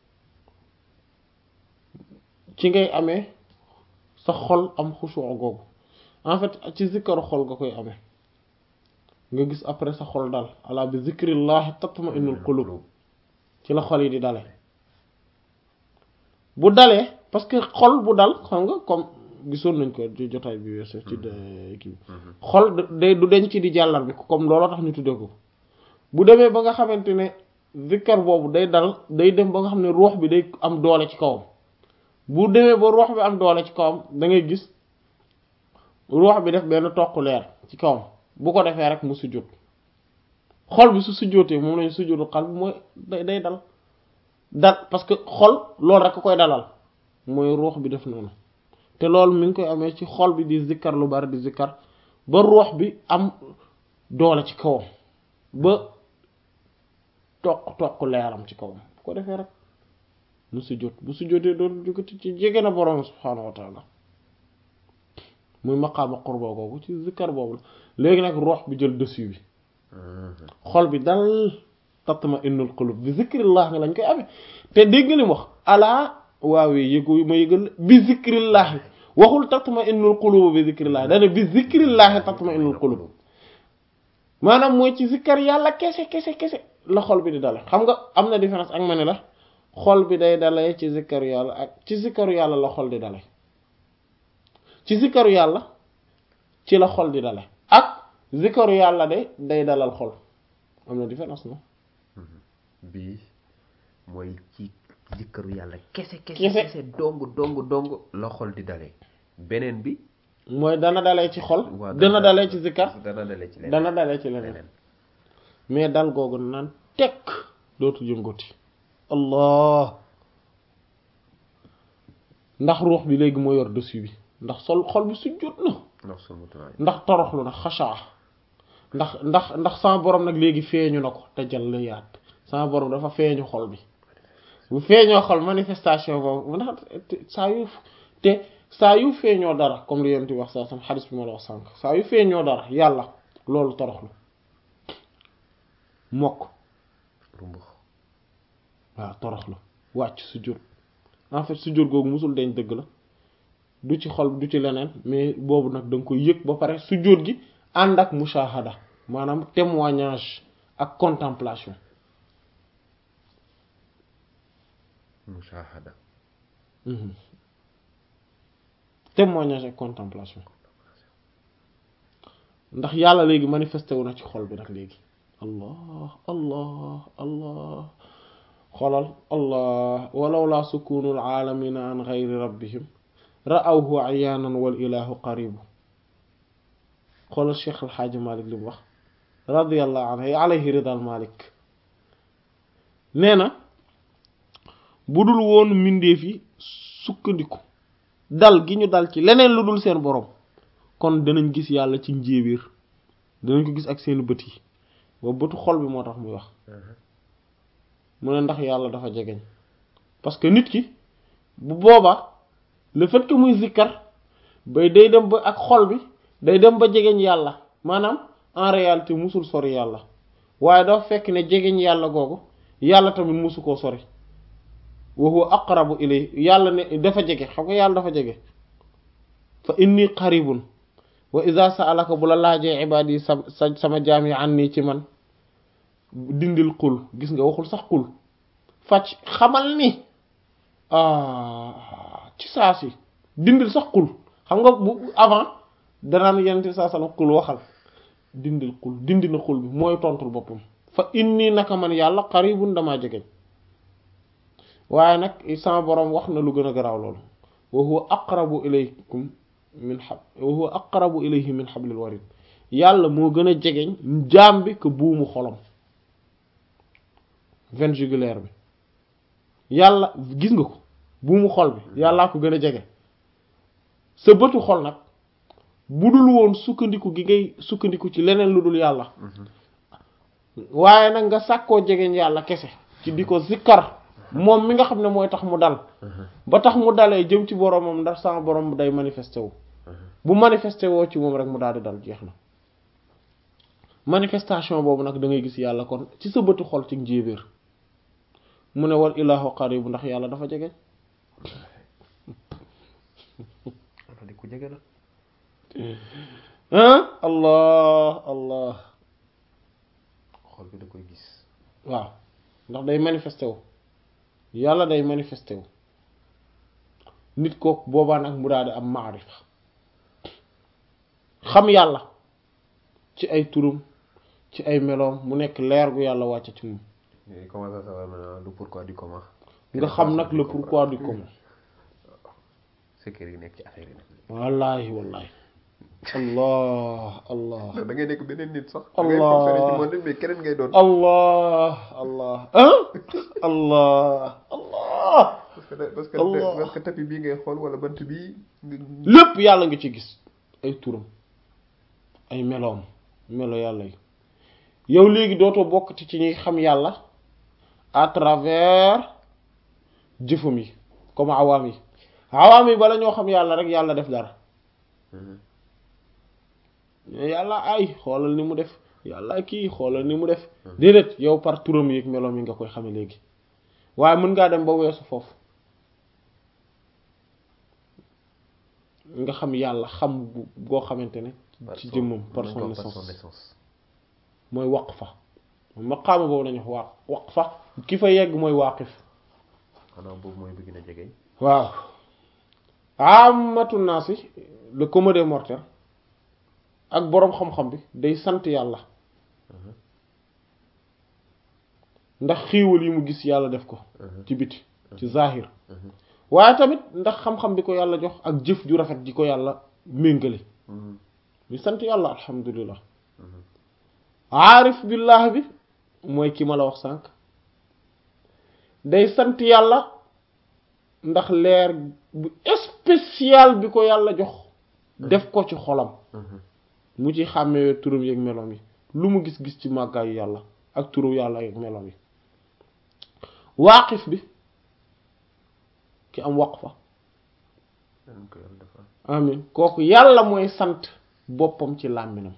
ci ngay amee sa xol am xushu googu en fait ci zikkaru xol nga koy amee nga gis après sa xol dal ala bi zikrillahi tatma'innul qulub ci la xol yi di dale bu dalee parce que xol bu dal xam nga comme gisoon nañ ko ci jotaay bi weesu ci kii xol day du denc di jàllar bi comme looloo tax ñu tuddee ko bu demee ba nga xamante ne zikkar boobu day dal day dem ba nga xam ne ruux bi day am doole ci kawam bu demee ba ruux bi am doole ci kawam da ngay gis ruux bi def benn toq leer ci kawam bu ko defee rek mu sujjóot xol bi su sujjóotee moom lañu sujjóotu xal bi mooy day day dal dal parce que xol loolu rek koy dalal mooy ruux bi def noonu te loolu mi ngi koy amee ci xol bi di zikkar lu bari di zikkar ba ruux bi am doole ci kawam ba toq toq leeram ci kawam bu ko defee rek mu sujjóot bu sujjóotee doon jógati ci jege na borom subhaanahu wa taala muy maqaama qurba googu ci zikkar boobu la léegi nag ruux bi jël dessus bi xol bi dal tatma innul qulub bi zikrillah nga lañ koy amee te dégg nga li mu wax alaa waawee yëgu ma yëgal bi zikrillah waxul tatma innul qulub bi zikrillah dana bi zikrillah tatma innul qulub maanaam mooy ci zikkar yàlla kese kese kese la xol bi di dale xam nga am na différence ak ma ne la xol bi day dalee ci zikkaru yàlla ak ci zikkaru yàlla la xol di dale ci zikkaru yàlla ci la xol di dale ak zikkaru yàlla de day dalal xol am na différence non
bii mooy ci zikkaru yàlla kese kese
Kese.
kese dong dong dong la xol di dalee beneen bi
mooy dana dalee ci xol
waa
dana dalee ci zikkar
dana dalee ci leneen
dana dalee ci leneen
leneen
mais dal googu naan tekk dootu yëngoti allah ndax ruux bi léegi moo yor dessus bi ndax sol xol bi sujjóot na
ndax sunu tuwaay
ndax toroxlu na xashaa ndax ndax ndax sama borom nag léegi feeñu na ko te jàll yaat sama borom dafa feeñu xol bi bu feeñoo xol manifestation boobu ndax te- saa yu te saa yu feeñoo dara comme li yonent bi wax saa sam xadis bi ma la wax sànq saa yu feeñoo dara yàlla loolu toroxlu mokk
rumbux
waaw toroxlu wàcc sujjóot en fait sujjóot googu musul deñ dëgg la du ci xol du ci leneen mais boobu nag da nga koy yëg ba pare sujjóot gi ànd ak mushahada maanaam témoignage ak contemplation
mushahada
Mhm. témoignage ak contemplation ndax yàlla léegi manifesté wu na ci xol bi nag léegi allah allah allah xolal allah walaw la sukunul aalamina an gayri rabbihim ra'awhu ayaanan wal ilahu qaribu xoolal cheikh alxaaji malik li mu wax radiallahu anhu alayhi ridal malik nee na bu dul woon mbindeef yi sukkandiku dal gi ñu dal ci leneen lu dul seen borom kon danañ gis yàlla ci njéebéer danañ ko gis ak seen bët yi boobu bëtu xol bi moo tax muy wax mu ne ndax yàlla dafa jegeñ parce que nit ki bu boobaa le fait que muy zikkar bay day dem ba ak xol bi day dem ba jegeñ yàlla maanaam en réalité musul sori yàlla waaye dafa fekk ne jegeñ yàlla googu yàlla tamit musu koo sori wa huwa aqrabu ilay yàlla ne dafa jege xam nga yàlla dafa jege fa inni qaribun wa iza sa'alaka bu la laajee ibaad yi sa sa sama jaam yi anni ci man dindil qul gis nga waxul sax qul fàcc xamal ni ah ci saa si dindil sax qul xam nga bu avant danaan yenente saa sallam qul waxal dindil qul dindi na qul bi mooy tontul boppam fa inni naka man yàlla qaribun damaa jegeñ waaye nag sama boroom wax na lu gën a garaaw loolu wa huwa aqrabu ilaykum min hab wa huwa aqrabu ilayhi min hablil warid yàlla moo gën a jegeñ jaam bi que buumu xolom veine jugulaire bi yàlla gis nga ko buumu xol bi yàllaa ko gën a jege sa bëtu xol nag bu dul woon sukkandiku gi ngay sukkandiku ci leneen lu dul yàlla waaye nag nga sàkkoo jegeñ yàlla kese ci di ko zikkar moom mi nga xam ne mooy tax mu dal ba tax mu dalee jëm ci boromam ndax sama borom day manifesté wu bu manifesté woo ci moom rek mu daal di dal jeex na manifestation boobu nag da ngay gis yàlla kon ci sa bëtu xol ci njéebéer mu ne wal ilaahu qaribu ndax yàlla dafa jege
wala di ku jege la
ah allah allah
xol bi da koy gis
waaw ndax day manifesté wu yàlla day manifesté wu nit kooku boobaa nag mu daal di am maarifa xam yàlla ci ay turum ci ay meloom mu nekk leer gu yàlla wàcce ci moom
mais comment ça ça va maintenant le pourquoi du comment
nga xam nag le pourquoi du comment
secret yi nekk ci affaire yi nag
wallahi wallahi allah allah
da ngay nekk beneen nit sax
Allah.
da ngay fonctionner ci monde mais keneen ngay doon
allah allah ah allah allah
parce que parce que
Allah.
parce que tapis bii ngay xool wala bant bii nga
lépp yàlla nga ci gis ay turam ay meloom melo yàlla yi yow léegi dootoo bokkati ci ñuy xam yàlla à travers jëfam yi comme awaam yi awaam yi bala ñoo xam yàlla rek yàlla def dara mais yàlla ay xoolal ni mu def yàlla kii xoolal ni mu def déedéet yow par turam yi ak meloom yi nga koy xame léegi waaye mën ngaa dem ba weesu foofu nga xam yàlla xam bu boo xamante ne ci jëmmam par son essence mooy waqfa maqaama boobu nañu wax wa waqfa ki fa yegg mooy waaqif
xanaa boobu mooy bëgg na jege
waaw amatu naasi le commun des mortels ak boroom xam-xam bi day sant yàlla ndax xiiwal yi mu gis yàlla def ko ci biti ci zahir waaye tamit ndax xam-xam bi ko yàlla jox ak jëf ju rafet ji ko yàlla méngale ñu sant yàlla alhamdulilah aarif billah bi mooy ki ma la wax sànq day sant yàlla ndax leer bu spécial bi ko yàlla jox def ko ci xolam mu ci xàmmee turam yeeg meloom yi lu mu gis-gis ci màggaayu yàlla ak turu yàlla yeeg meloom yi waaqif bi ki am waqfa amin kooku yàlla mooy sant boppam ci làmminam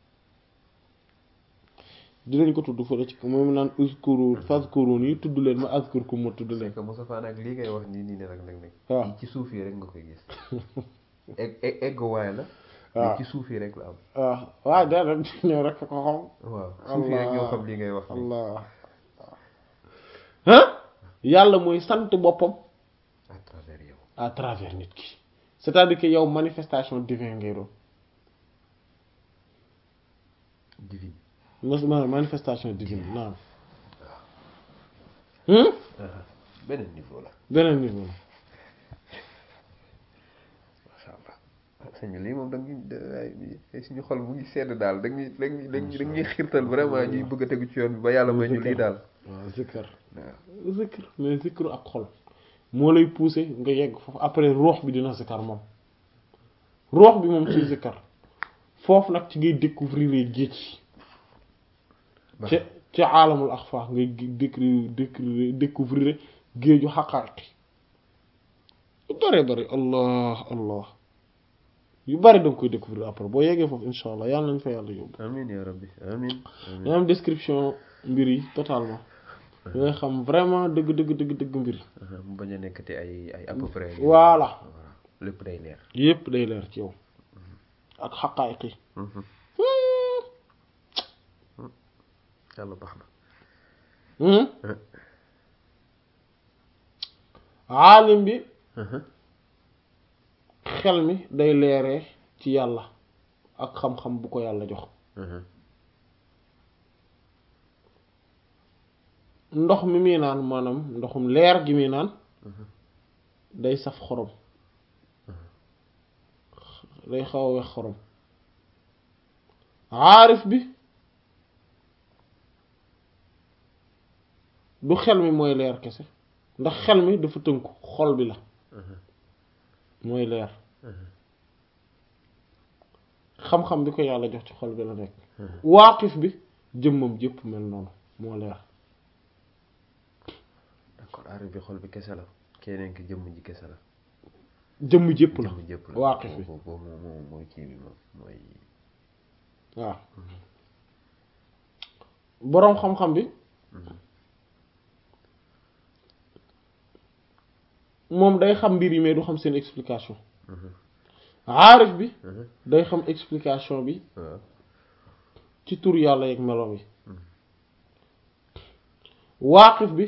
dinañ ko tudd fële ci moom naan uskuru fazkuruni yi tudd leen ma azkurkum ma tudd leen
c'est que Moussa Fane ak lii ngay wax nii nii ne nag nag nag
waaw
ci suuf yi rek nga koy gis egg egg egg waaye la
waaw
mais ci suuf yi rek la am
waaw waaw dara ñëw rek ko xam
waaw suuf yi rek ñoo xam lii ngay wax nii
allah ah yàlla mooy sant boppam
à travers yow
à travers nit ki c'est-à-dire que yow manifestation divine ngay doon
divine
mas- ma- manifestation divine naam hmm
beneen niveau la
beneen niveau la
macha allah sëñ bi lii moom da nga ñuy suñu xol mu ngi sedd daal da ñuy da ñuy da ñuy da ñuy xiirtal vraiment ñuy bëgg a tegu ci yoon bi ba yàlla may ñu lii daal
waaw zikkar
waaw
zikr mais zikru ak xol moo lay pousser nga yegg foofu après ruux bi dina zikkar moom ruux bi moom ci zikkar foofu nag ci ngay découvrir géej ci ci aalamul axfa ngay découvrir découvrir découvrir géeju xaqaaqi yu bari bari allah allah yu bari da nga koy découvrir après boo yeggee foofu insha allah yàlla nañ fa yàlla yóbbu
amiin yaa rabbi amiin amiin
ñu am description mbir yi totalement da ngay xam vraiment dëgg dëgg dëgg dëgg mbir yi
mu bañ a nekkati ay ay à peu près
Voilà.
lépp day leer
yépp day leer ci yow ak xaqaayiq yi
yàlla baax na
Hmm? aalim bi xel mi day leeree ci yàlla ak xam-xam bu ko yàlla jox ndox mi muy naan maanaam ndoxum leer gi muy naan day saf xorom day xaw a wex xorom aarif bi du xel mi mooy leer kese ndax xel mi dafa tënku xol bi la mooy leer xam-xam bi ko yàlla jox ci xol bi la nekk waaqif bi jëmmam jëpp mel noonu moo leer
d'accord aarif bi xol bi kese la keneen ki jëmm ji kese la
jëmm jëpp la
jëmm jëpp la
waaqif bi
boobu boobu moom mooy kii bi moom mooy
waaw boroom xam-xam bi moom day xam mbir yi mais du xam seen explication aarif bi day xam explication bi
waaw
ci tur yàlla yeeg meloom yi waaqif bi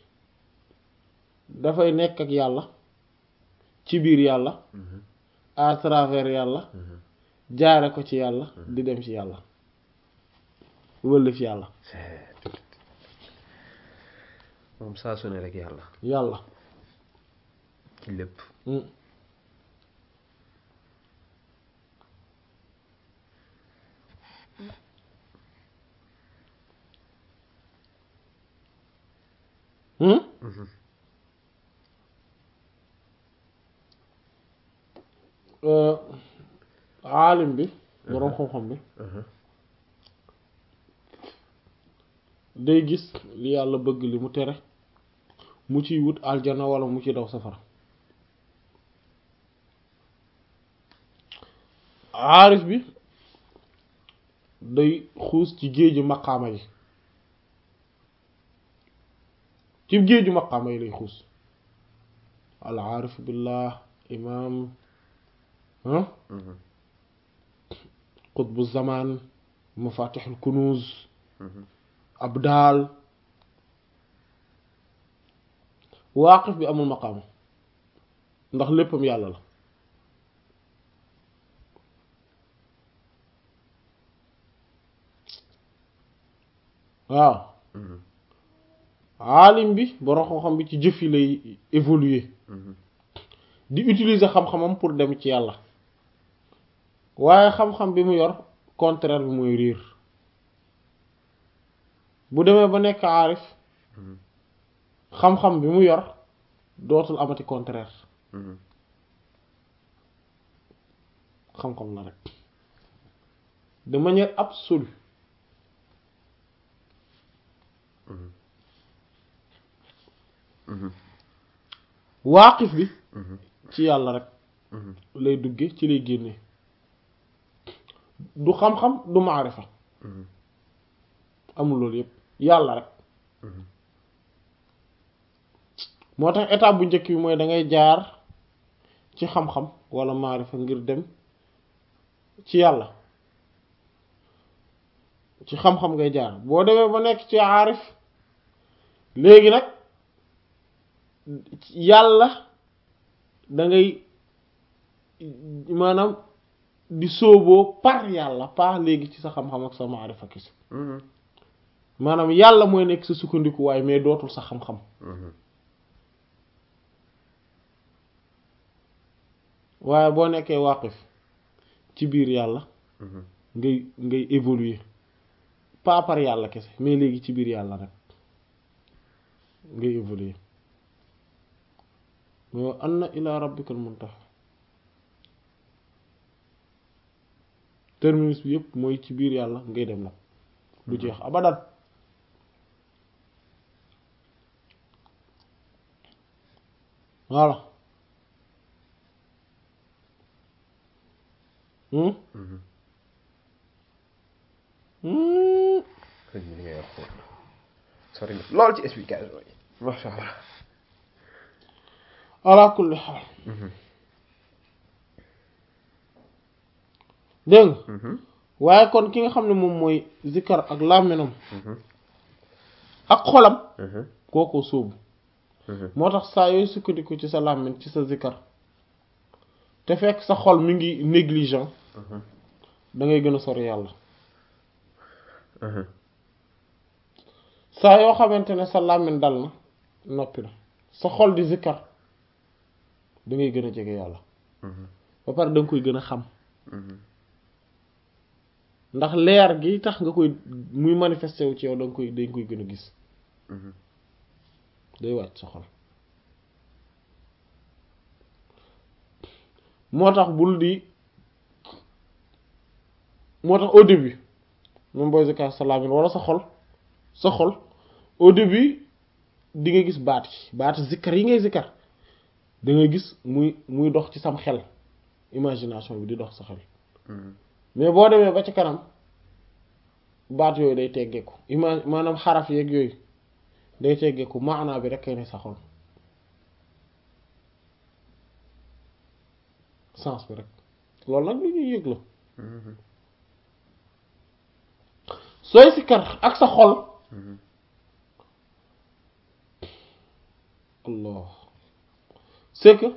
dafay nekk ak yàlla ci biir yàlla à travers yàlla jaare ko ci yàlla di dem ci yàlla wëllëf yàlla
moom saa su ne rek yàlla
yàlla
ci lépp
Mm. Hmm? Euh, aalim bi boroom xam-xam bi day gis li yàlla bëgg li mu tere mu ciy wut aljana wala mu ci daw safara aarif bi day xuus ci géeju maqaama yi ci géeju maqaama yi lay xuus al aarif billah imaam ah qutbu zaman mafatixul kunuz abdaal waaqif bi amul maqaama ndax léppam yàlla la waaw aalim bi borom xam-xam bi ci jëf yi lay évoluer di utiliser xam-xamam pour dem ci yàlla waaye xam-xam bi mu yor contraire bi mooy riir bu demee ba nekk aarif xam-xam bi mu yor dootul amati contraire xam-xam la rek de manière absolue waaqif bi ci yàlla rek lay dugge ci lay génne du xam-xam du maarifa amul loolu yépp yàlla rek moo tax étape bu njëkk bi mooy da ngay jaar ci xam-xam wala maarifa ngir dem ci yàlla ci xam-xam ngay jaar boo demee ba nekk ci aarif léegi nag yàlla da ngay maanaam di sóoboo par yàlla par léegi ci sa xam-xam ak sa maarifa kisi maanaam yàlla mooy nekk sa sukkandikuwaay mais dootul sa xam-xam waaye boo nekkee waqif ci biir yàlla ngay ngay évoluer pas par yàlla kese mais léegi ci biir yàlla rek ngay évoluer mais anna ila rabbikal muntaha terminus bi yëpp mooy ci biir yàlla ngay dem nag du jeex abadan voilà hmm hmm
sëñ bi li ngay wax foofu sori na lool ci explication yi masha allah
ala kulli xaal dégg nga waaye kon ki nga xam ne moom mooy zikkar ak làmminam ak xolam kooko sóobu moo tax saa yooyu sukkandiku ci sa làmmin ci sa zikkar te fekk sa xol mi ngi négligent da ngay gën a sori yàlla saa yoo xamante ne sa làmmin dal na noppi na sa xol di zikkar da ngay gën a jege yàlla ba pare da nga koy gën a xam ndax leer gi tax nga koy muy manifesté wu ci yow da nga koy dañ koy gën a gis day wàcc sa xol moo tax bul di moo tax au début moom booy zikar sa làmmiñ wala sa xol sa xol au début di nga gis baat yi baat zikkar yi ngay zikkar da ngay gis muy muy dox ci sam xel imagination bi di dox sa xel mais boo demee ba ci kanam baat yooyu day teggeeku ima maanaam xaraf yeeg yooyu day teggeeku maanaa bi rek kay ne sa xol sens bi rek loolu nag lu ñuy yëg la sooy sikkar ak sa xol allah c'est que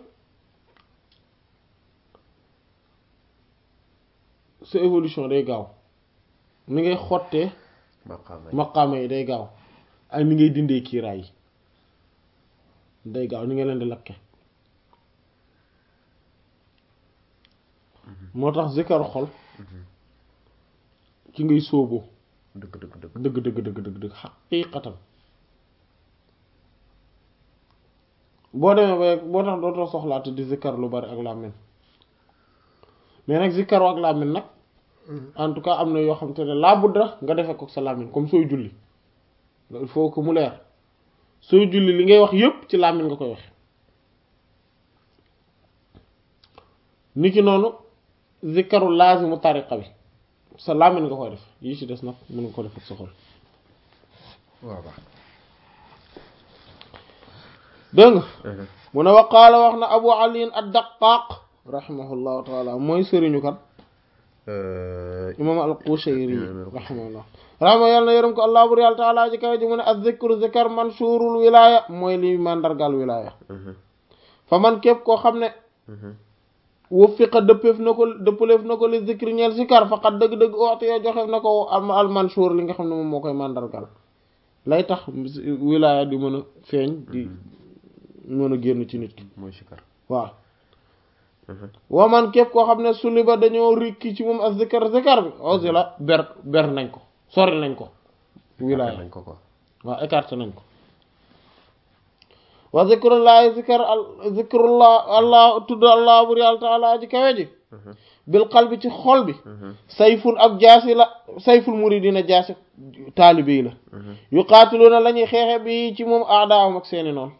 sa évolution day gaaw ni ngay xottee
maqaama
maqaama yi day gaaw ak ni ngay dindee kiiraay yi day gaaw ni nga leen di lakke moo tax zikaru xol ci ngay sóoboo
dëgg dëgg dëgg
dëgg dëgg dëgg dëgg dëgg xaqiiqatan boo demee ba boo tax dootoo soxlaate di zikar lu bari ak làmmiñ mais nag zikaru ak làmmiñ nag en tout cas am na yoo xam te ne laa budda nga defee ko sa làmmiñ comme sooy julli il faut que mu leer sooy julli li ngay wax yépp ci làmmiñ nga koy wax niki noonu zikaru laazimu tariqa bi sa làmmiñ nga koy def yi ci des nag mën nga ko def ak sa xol
waaw baax
dégg nga mu ne wa qaala wax na abu ali ad-daqaaq rahimahullahu taala mooy sëriñu kan imam al-Qushayri rahimahullah rahma yàlla na yërëm ko allah bur yàlla taala ji kawe ji mu ne az-zikru zikar manshurul wilaya mooy li mandargal wilaya fa man képp koo xam ne wuffiqa dëppeef na ko dëppaleef na ko li zikri ñeel zikar faqat dëgg-dëgg waxtu yoo joxeef na ko al manshur li nga xam ne moom moo koy mandargal lay tax wilaya di mën a feeñ di mën a génn ci nit ki
mooy sikar
waaw waa man képp koo xam ne suliba dañoo rikki ci moom ak zikar zikar bi aussi la ber ber nañ ko sori nañ ko wilaya
nañ ko quoi
waaw écarté nañ ko wa zikrullahi zikar al zikrullah allah tudd allah bur yàlla taala ji kawe ji bil qalbi ci xol bi sayful ak jaasi la sayful muridina jaasi taalibe yi la yuqaatiluna la ñuy xeexe bi ci moom aadaawam ak seeni noonu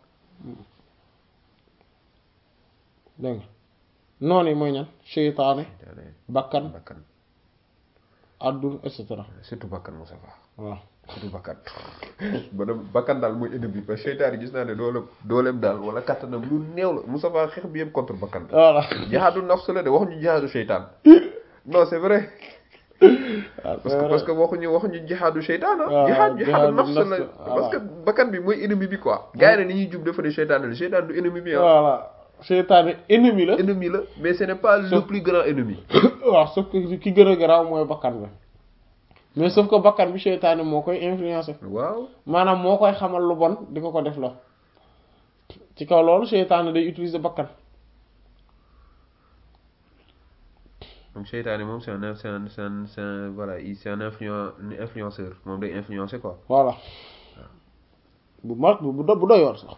dégg nga noonu yi mooy ñan seytaane bakkan
bakkan
adduna et cetera
surtout bakkan Moussa Fa
waaw
surtout bakkan ba dem bakkan daal mooy ennemi parce que seytaane gis naa ne dooleem dooleem daal wala kattanam lu néew la Moussa Fa xeex bi yëpp contre bakkan la
voilà
jihaadu nafs la de waxuñu jihaadu seytaan non c'est vrai parce que parce que waxuñu waxuñu jihaadu seytaan ah
waaw,
jihaad jihaadu
jihaadu
nafs la
nafs,
parce que bakkan bi mooy ennemi bi quoi gars yi ne ni ñuy jub dafa ne seytaan la seytaan du ennemi bi ah
voilà seytaane ennemi la
ennemi la mais ce n'est pas le
Sauf-
plus grand ennemi
waaw sauf que ki gën a garaaw mooy bakkan bi mais sauf que bakkan bi seytaane moo koy influencer
waaw
maanaam moo koy xamal lu bon di ko ko def la ci kaw loolu seytaane day utiliser bakkan
donc seytaane moom c'est un c'est un c'est un c'est un voilà il c'est un influen un influenceur moom day influencer quoi
voilà bu mag bu bu do- bu doyoor sax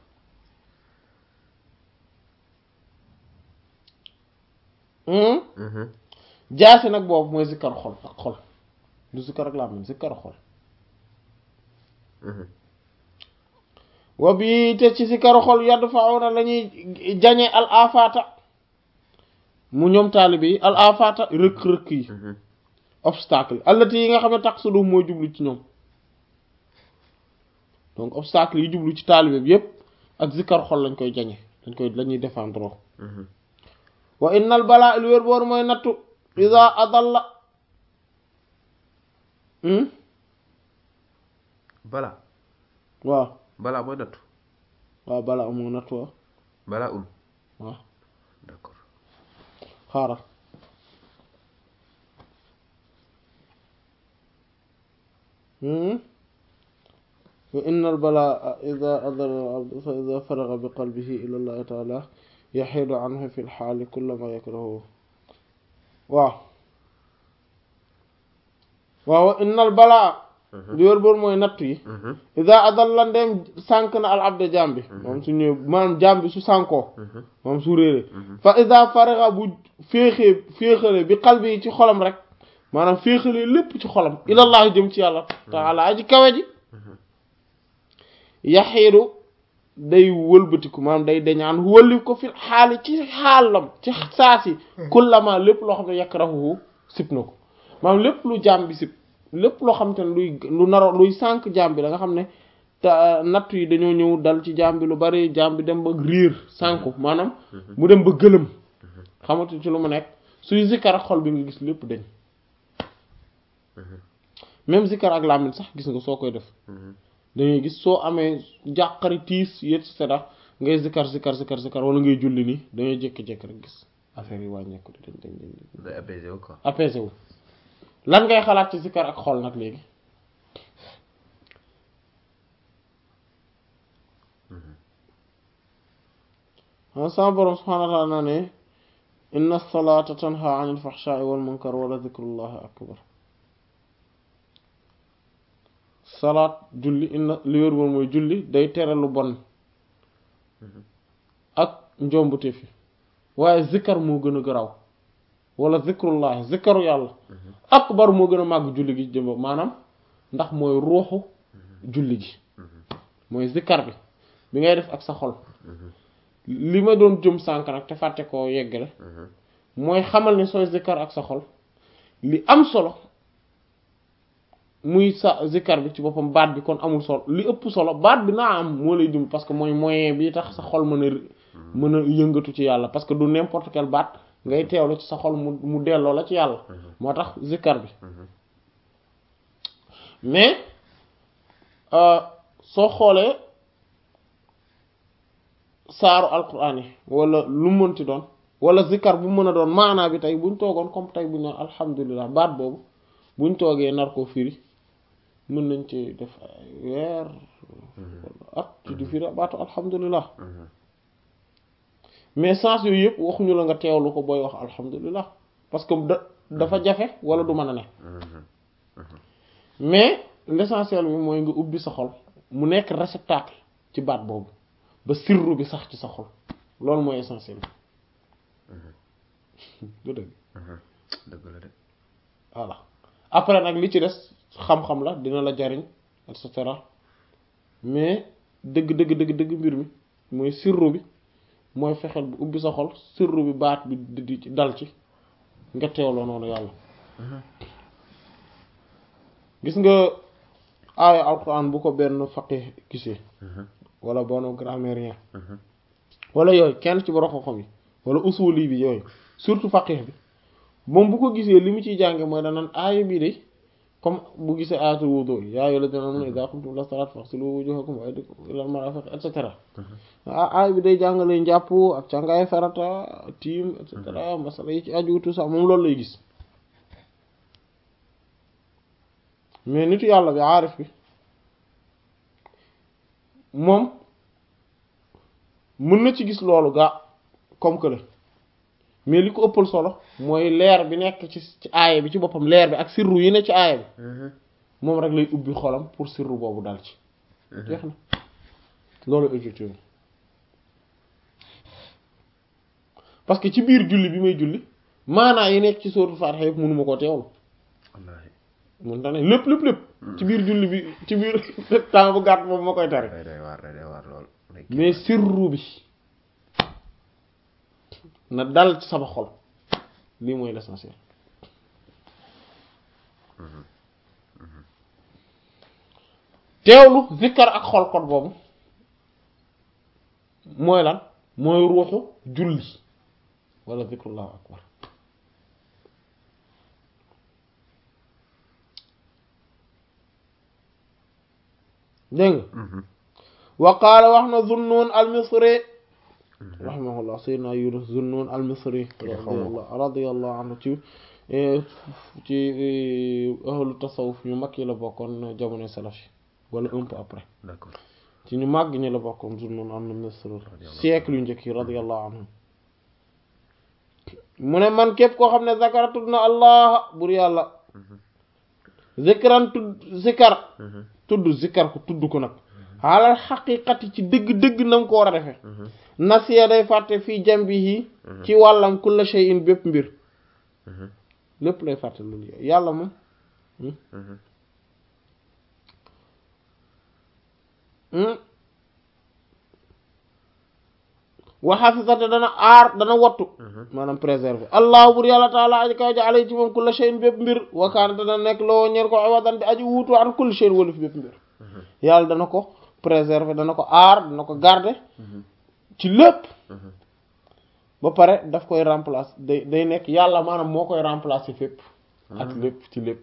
Hmm?
Mhm.
jaasi nag boobu mooy zikkar xol ak xol du zikkar ak làmmiñ zikkar xol
Mhm.
wa bi te ci zikkaru xol yadd faawna la ñuy jañe al afata mu ñoom taalibe yi al afata rëkk-rëkk yi
Mhm.
obstacle allati yi nga xam ne tax sudu mooy jublu ci ñoom donc obstacle yi jublu ci taalibe bi yépp ak zikkar xol lañ koy jañe dañ koy lañuy défendre
Mhm.
wa innal balaa il wér boor mooy nattu ida adalla hmm
bala
waaw
bala mooy nattu
waaw balaa amoo nattu waaw
bala un
waaw
d'accord
xaaral hmm wa innal balaa ida adalla al abd fa ida faraga bi qalbihi ila allahi taala yaxiidu anhu fi lxaali kulla ma yakrahu waaw waaw wa innal balaa li wér boor mooy nattu yi
Mhm.
ida adalla ndeem sànk na al abd jaam bi moom su ñëw maanaam jaam bi su sànkoo
Mhm.
moom su réeree fa ida faraga bu féexee féexalee bi qalbi yi ci xolam rek maanaam féexalee lépp ci xolam ilallah jëm ci yàlla taala aji kawe ji yaxiidu day wëlbatiku maanaam day dañaan wëlli ko fi xaali ci xaalam ci saasi kullama lépp loo xam ne yakrahu sib na ko maanaam lépp lu jaam bi sib lépp loo xam te ne luy lu naro luy sànq jaam bi da nga xam ne te natt yi dañoo ñëw dal ci jaam bi lu bari jaam bi dem ba riir sànku maanaam mu dem ba gëlëm xamatu ci lu mu nekk suy zikkar ak xol bi nga gis lépp dañ même zikkar ak làmmiñ sax gis nga soo koy def dangay gis soo amee jàqari tiis yét cetera ngay zikkar zikkar zikkar zikkar wala ngay julli nii dangay jékki-jékki rek gis affaire yi wàññeeku dañ dañ dañ
day apaisé wu quoi.
apaisé wu lan ngay xalaat ci zikkar ak xol nag léegi a sama borom subhaanahu wa ta'ala ne inna salata tanha anil fahsha'i wal munkar wala dhikrullahi akbar salaat julli inna li wér woon mooy julli day tere lu bon ak njombute fi waaye zikkar moo gën a garaw wala zikrullahi zikkaru yàlla akbar moo gën a màgg julli gi jëmba maanaam ndax mooy ruuxu julli gi mooy zikkar bi bi ngay def ak sa xol li ma doon jëm sànk nag te fàtte koo yeggale mooy xamal ne sooy zikkar ak sa xol li am solo muy sa zikkar bi ci boppam baat bi kon amul solo li ëpp solo baat bi naa am moo lay jëm parce que mooy moyen bi tax sa xol mën a mën a yëngatu ci yàlla parce que du n'importe quel baat ngay teewlu ci sa xol mu mu delloo la ci yàlla moo tax zikkar bi mais soo xoolee saaru alquran yi wala lu mënti doon wala zikkar bu mën a doon maanaa bi tey buñ toogoon comme tey buñ naan alhamdulilah baat boobu buñ toogee nar koo firi mën nañ ci def ay weer at ci di firi baatu alhamdulilah mais sens yooyu yëpp waxuñu la nga teewlu ko booy wax alhamdulilah parce que da dafa jafe wala du mën a ne mais l'essentiel bi mooy nga ubbi sa xol mu nekk réceptacle ci baat boobu ba sirru bi sax ci sa xol loolu mooy essentiel bi du dëgg
dëgg la de
voilà après nag li ci des xam-xam la dina la jariñ et cetera mais dëgg dëgg dëgg dëgg mbir mi mooy sirru bi mooy fexeel bu ubbi sa xol sirru bi baat bi di ci dal ci nga teewloo noonu yàlla gis nga aaya alquran bu ko benn faqih gisee wala bono grammairien wala yooyu kenn ci borom xam-xam yi wala usuli bi yooyu surtout faqih bi moom bu ko gisee li mu ciy jànge mooy danaan aaya bii de comme bu gisee aayatul wudu yaa ayyuhal lazina aamanu idhaa qumtum ila salaati faghsilu wujuhakum wa aydiyakum ilal marafiq et cetera ah aaya bi day jàngale njàpp ak càngaay farata tiim et cetera masala yi ci aju tout ça moom loolu lay gis mais nitu yàlla bi aarif bi moom mën na ci gis loolu gaa comme que la mais li ko ëppal solo mooy leer bi nekk ci ci aaya bi ci boppam leer bi ak sirru yi ne ci aaya bi moom rek lay ubbi xolam pour sirru boobu dal ci jeex na loolu objectif parce que ci biir julli bi may julli maanaa yi nekk ci sóotu Faatiha yëpp mënuma koo teewlu
wallaahi
mun ta ne lépp lépp lépp ci biir julli bi ci biir temps bu gàtt boobu ma koy tari
day day waar day day waar lool
mais sirru bi na dal ci sama xol lii mooy l'essentiel teewlu zikkar ak xol kon boobu mooy lan mooy ruuxu julli wala zikrullahu akbar dégg nga wa qaala wax na Zunnun al-Misri rahimahullah sayyidina Yunus Zunnun al-Misri radiyallahu anhu ci ci ahlu tasawuf ñu mag yi la bokkoon jamono salafi wala un peu après
d'accord
ci ñu màgg ñi la bokkoon Zunnun al-Misri siècle yu njëkk yi radiyallahu anhu mu ne man képp koo xam ne zakara tudd na allah bur yàlla zikran tudd zikar tudd zikar ko tudd ko nag xaalal xaqiqati ci dëgg-dëgg na nga ko war a defee nasiya day fàtte fii jambihi ci wàllam kulla shay'in bépp mbir lépp lay fàtte loolu yàlla moom wa xafisate dana aar dana wattu maanaam préserver allahu bur yàlla taala aji kaw ji alay ci moom kulla shay'in bépp mbir wa kaana dana nekk loo ñeer ko awadan di aji wuutu an kulli shay'in wala fi bépp mbir yàlla dana ko préserver dana ko aar dana ko garder ci lépp ba pare daf koy remplacer day day nekk yàlla maanaam moo koy remplacer fépp ak lépp ci lépp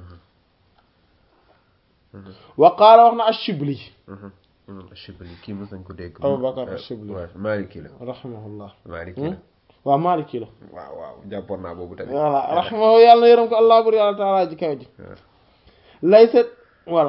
wa qaala wax na ash-Shibli
imam Ashibli kii mos nañ ko dégg
Abu Bakar Ashibli
waaw Maliki la
rahimahullah
Maliki la
waaw Maliki la
waaw waaw jàppoon naa boobu tamit
voilà rahimahu yàlla na yërëm ko allah bur yàlla taala ji kaw ji
waaw
laysa voilà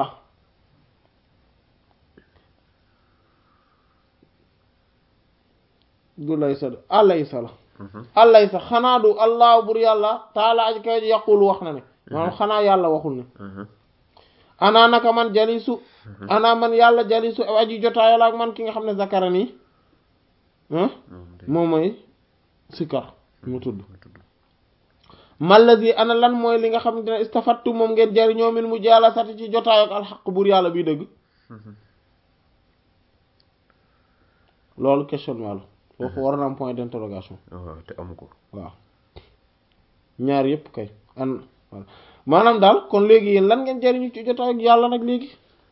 du laysa de alaysa la alaysa xanaa du allah bur yàlla taala ji kaw ji yaqul wax na ne maanaam xanaa yàlla waxul ne ana naka man jalisu ana man yàlla jalisu aji jotaayal ak man ki nga xam ne zakara nii moom mooy sikar mu tudd mallazi ana lan mooy li nga xam ne istafattu moom ngeen jariñoo min mu jaala sati ci jotaay ak alxaq buur yàlla bii dëgg loolu questionnement la foofu war na am point d'interrogation
waaw te amu ko
waaw ñaar yépp kay an voilà maanaam daal kon léegi yéen lan ngeen jariñu ci jotaay ak yàlla nag léegi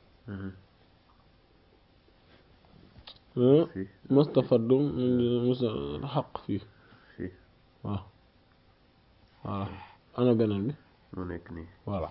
fii
mustafadum musa xaq fii
fii
waaw voilà ana beneen bi
mu nekk nii
voilà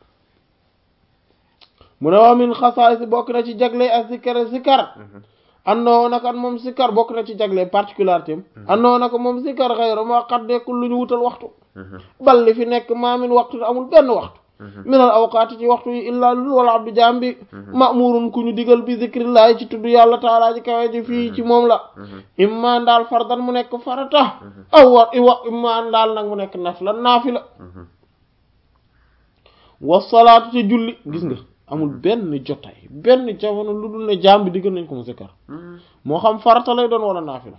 mu ne waa min xasaay bokk na ci jagle ak sikkar sikkar andoo naka moom sikkar bokk na ci jagle particularité am andoo naka moom sikkar xayra moo xat nekkul lu ñu wutal waxtu bal li fi nekk maa min waxtu amul benn waxtu minal awqaati ci waxtu yi illaa lul wala abdu jaam bi ma'murun ku ñu digal bi zikrillahi ci tudd yàlla taalaa ji kawe ji fii ci moom la imma ndaal fardan mu nekk farata aw wa iwa imma ndaal nag mu nekk nafila naafila wasalaatu ci julli gis nga amul benn jotaay benn jamono lu dul ne jaam bi diggal nañ ko mu sikkar moo xam farata lay doon wala naafila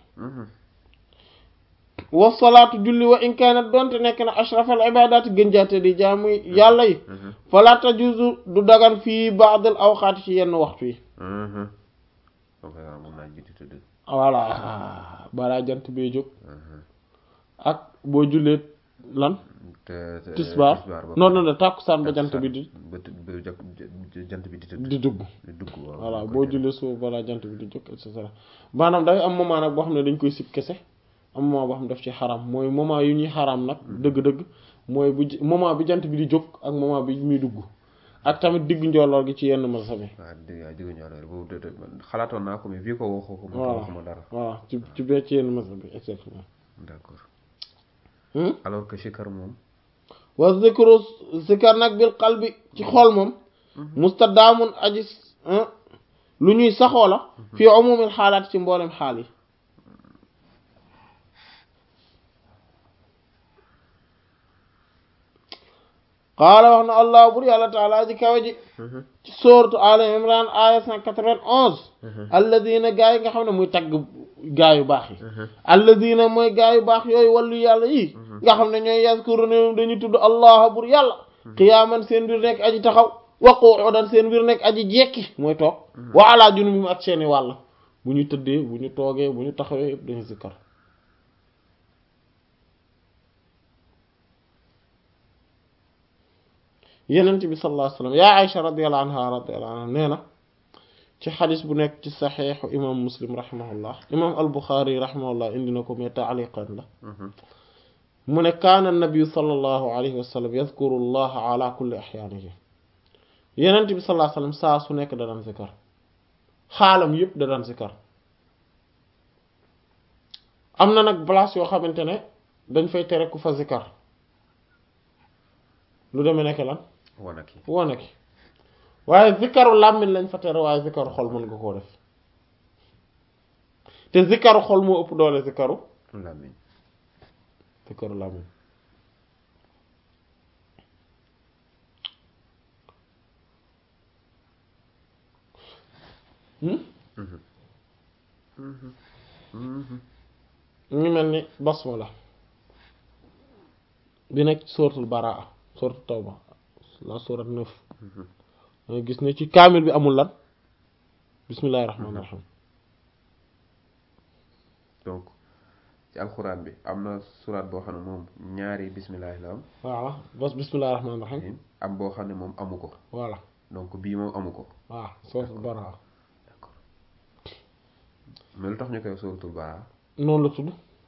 wasalaatu julli wa in kaanat doonte nekk na ashrafal ibadaati gën jaate di jaamu yàlla yi fala tajuzu du dagan fii baadal awqaati ci yenn waxtu yi
mun naa jiitu tëdd
voilà balaa jant bee jóg ak boo jullee lan tisbaar non non non tàkkusaan ba jant bi di
ba ba jant bi di tëdd
di dugg
di dugg waaw
voilà boo jullee suba balaa jant bi di jóg et cetera maanaam dafay am moment nag boo xam ne dañ koy sib kese am moment boo xam ne daf ci xaram mooy moment yu ñuy xaram nag dëgg-dëgg mooy bu moment bi jant bi di jóg ak moment bi muy dugg ak tamit diggu njolloor gi ci yenn mazhab yi
waaw dégg nga diggu njolloor boobu de xalaatoon naa ko mais fii ko waxoo ko
voilà
waxuma dara
voilà ci ci bee ci yenn mazhab yi exactement
d'accord alors que sikar moom
wa zikru zikar nag bil qalbi ci xol moom mustadaamun aji lu ñuy saxoo la fii umumil xaalaat ci mboolem xaal yi qaala wax na allah bur yàlla taala ji kawe ji ci sooratu ala imran aya cent quatre-vingt-onze alladina gaa yi nga xam ne muy tagg gaa yu baax yi alladina mooy gaa yu baax yooyu wàllu yàlla yi nga xam ne ñooy yazkuruna dañuy tudd allah bur yàlla qiyaaman seen mbir nekk aji taxaw wa qu'udan seen mbir nekk aji jekki mooy toog wa ala junubihim ak seeni wàll bu ñu tëddee bu ñu toogee bu ñu taxawee yëpp dañu zikkar yenent bi sallallahu alayhi wasallam yaa Aïcha radiyallahu anha radiyallahu anha nee na ci xadis bu nekk ci saxiixu imam muslim rahimahullah imam al buxaari rahimahullah indi na ko mais taaliqan la mu ne kaana nabiyu sallallahu alayhi wa sallam yadkuru allaha ala kulli axyaanihi yenent bi sallallahu alayhi wasallam saa su nekk da daan zikar xaalam yépp da daan zikar am na nag place yoo xamante ne dañ fay tere ku fa zikar lu demee nekk lan
wana ki
wane ki waaye zikaru làmmiñ lañ fa tere waaye zikaru xol mën nga koo def te zikaru xol moo ëpp doole zikaru
làmmiñ
zikaru làmmiñ ñu ngi mel ni basmala bi nekk suratul baraa suratul tawba la surat neuf danga gis ne ci kaamil bi amul lan bismillahi rahmaani rahim
donc ci alxuraan bi am na suraat boo xam ne moom ñaari bismillah la am
voilà bas bismillahir rahmanir rahim
am boo xam ne moom amu ko
voilà
donc bii moom amu ko
waaw suratul Bara'a
d'accord mais lu tax ñu koy suratul Bara'a
noonu la tudd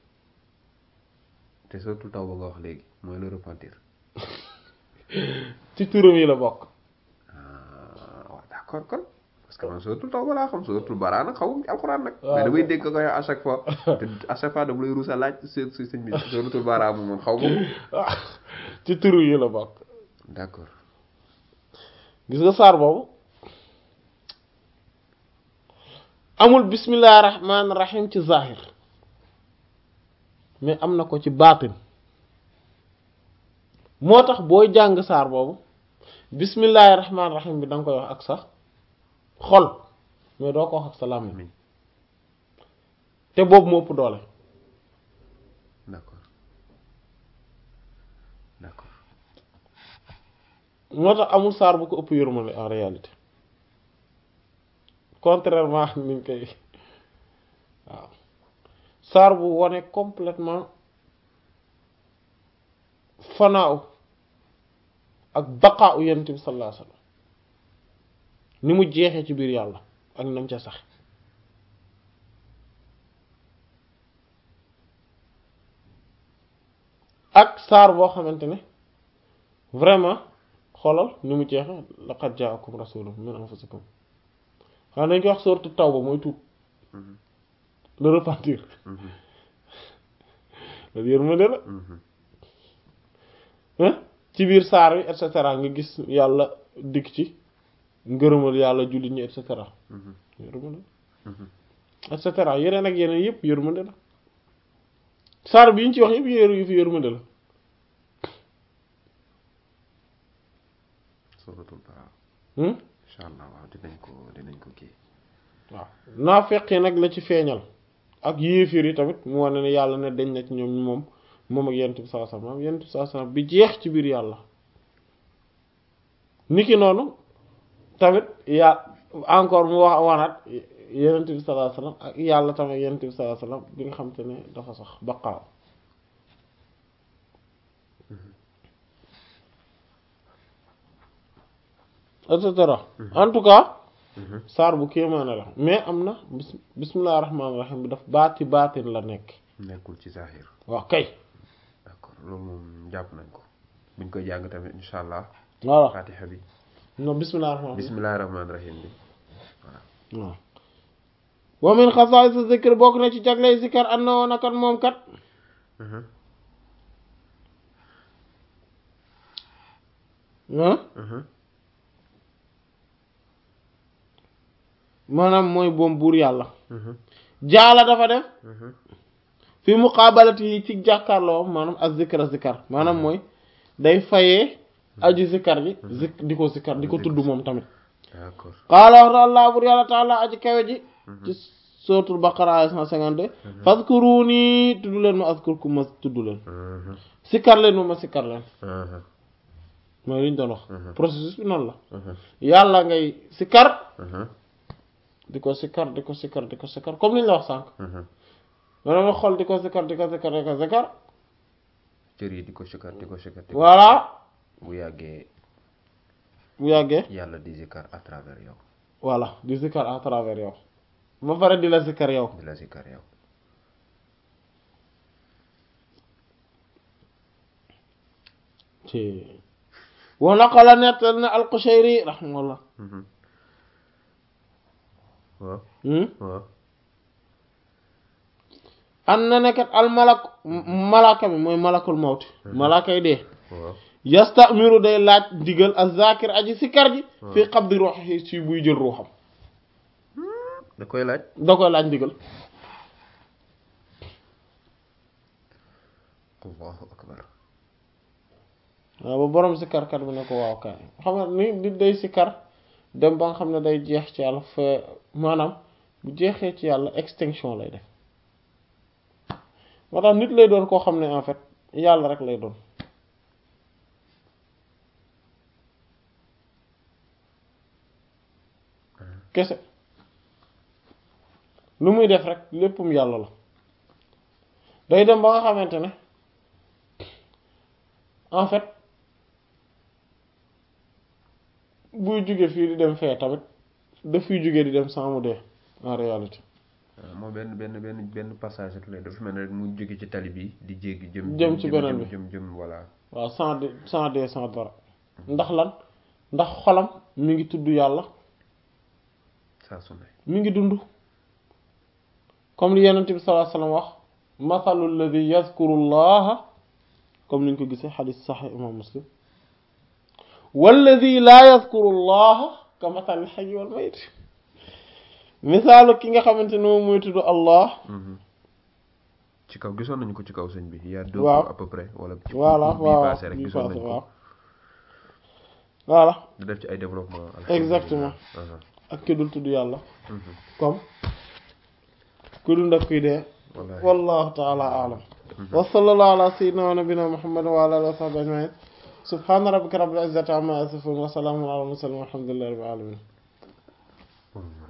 te suratul Tawba nga wax léegi mooy le repentir
ci turam yi la bokk
ah waaw d'accord kon parce que man suratul Tawba laa xam suratul Bara'a nag xawum ci alxuraan nag
waaw.
mais damay dégg ko koy à chaque fois te à chaque fois dama lay ruus a laaj si si sëñ bi suratul Bara'a moom man xaw ma ko
ci turu yi la bokk
d'accord
gis nga saar boobu amul bismillahir rahmanir rahim ci zahir mais am na ko ci baatin moo tax booy jàng saar boobu bismillahir rahmanir rahim bi da nga koy wax ak sa xol mais doo ko wax ak sa làmmiñ
amiin
te boobu moo ëpp doole
d'accord d'accord
moo tax amul saar bu ko ëpp yërmande en réalité contrairement ak niñ koy waaw saar bu wone complètement fanaaw ak baqaa u yonent bi sallallahu alayhi wasallam ni mu jeexee ci biir yàlla ak nam ca sax ak saar boo xamante ne vraiment xoolal ni mu jeexe laqad jaakum rasulun min anfusikum xam nañ ko wax sourate Tawba mooy tuub
Mhm.
le repentir
Mhm.
loolu yërmande la
Mhm.
hein ci biir saar wi et cetera nga gis yàlla dikk ci ngërëmal yàlla jullit ñi et cetera
Mhm.
yërmande
Mhm.
et cetera yeneen ak yeneen yëpp yërmande la saar bi yi ñu ci wax yëpp yër yu fi yërmande la
suratul Bara'a
hmm
incha allah waaw dinañ ko dinañ ko kii
waaw naa feqee nag la ci feeñal ak yéefir yi tamit mu wane ne yàlla ne dañ na ci ñoom moom moom ak yent bi sallallahu alayhi wasallam yent bi sallallahu alayhi wasallam bi jeex ci biir yàlla niki noonu tamit ya encore mu wax wanaat yonent bi sallallahu alayhi wasallam ak yàlla tamit yonent bi sallallahu alayhi wasallam bi nga xam te ne dafa sax baqaaw et cetera en tout cas saar bu kéemaane la mais am na bis bismillahir rahmanir rahim bi daf baati baatin la nekk
nekkul ci zahir
waaw kay
d'accord loolu moom jàpp nañ ko buñ koy jàng tamit incha allah
voilà
fatiha bi
non bismillahir rahmanir rahim
bismillahi rahmaani rahim bi
waaw wa min xasaa'is zikr bokk na ci jagley zikar an na woon a kat moom kat
Mhm.
ah
Mhm.
maanaam mooy boom buur yàlla
Mhm.
jaala dafa def
Mhm.
fi muqaabalati yi ci jàkkaarloo maanaam ak zikra zikar maanaam mooy day fayee aji zikar ji zik di ko zikar di ko tudd moom tamit
d'accord
qaala wax na allah buur yàlla taala aji kawe ji ci suratul baqara ay 152 fadkuruni tudd leen ma azkurkum ma tudd leen
Mhm.
sikkar leen ma ma sikkar leen
Mhm.
mooy li ñu doon wax processus bi noonu la
Mhm.
yàlla ngay sikkar
Mhm.
di ko sikkar di ko sikkar di ko sikkar comme li ñu la wax sànq
Mhm.
maanaam nga xool di ko sikkar di ko sikkar di ko sikkar
cër yi di ko sikar di ko sikar di ko
voilà
bu yàggee
bu yàggee
yàlla di zikar à travers yow
voilà di sikkar à travers yow ba pare di la sikkar yow
di la zikar yow
ci wa naqala nettal na al-Qushayri rahimahullah
Mhm. waaw
hmm
waaw
an na nekkat al malak malaka mi mooy malakul mawti malaka yi dee
waaw
yastamiru day laaj ndigal az-zakir aji sikkar ji fii qabdi ruuhi ci buy jël ruuxam
da koy laaj
da koy laaj ndigal
allahu akbar
waaw ba borom sikkarkat bi ne ko waaw kay xam nga ni di day sikkar dem ba nga xam ne day jeex ci yàlla fa maanaam bu jeexee ci yàlla extinction lay def moo tax nit lay doon koo xam ne en fait yàlla rek lay doon kese lu muy def rek léppum yàlla la day dem ba nga xamante ne en fait buy jóge fii di dem fee tamit daf fiy jóge di dem sans mu dee en réalité
waaw moo benn benn benn benn passage rek la dafa mel ne rek mu jóge ci tali bi di jéggi jëm
Jëm ci beneen bi.
jëm jëm voilà
waaw sans de sans dee sans dara ndax lan ndax xolam mi ngi tudd yàlla
saa su ne
mi ngi dund comme li yenent bi sallallahu alayhi wasallam wax mathalu alladhi yazkuru llaha comme niñ ko gisee xadis saxih imam muslim walladhi laa yazkuru llaha ka mathali hayyi wal mayit misaalu ki nga xamante ne moom mooy tudd allah
Mhm. ci kaw gisoon nañu ko ci kaw sëñ bi il y a deux
Waaw.
cours à peu près wala ci
voilà
cours bii
waaw
passé rek
bii
gisoon
passé
nañu
waaw
ko
voilà
di def ci ay développement
Exactement.
Aha.
ak ki dul tudd yàlla
Mhm.
comme ku dund ak kuy dee
Wallahi.
wallahu taala alam wa sallallahu ala sayyidina wa nabina muhammad wa ala alihi wa sahbihi ajma'in subhana rabbika rabbil izzati amma yasifun wa salamun ala al mursalin walhamdulillahi rabbil alamin
Mhm.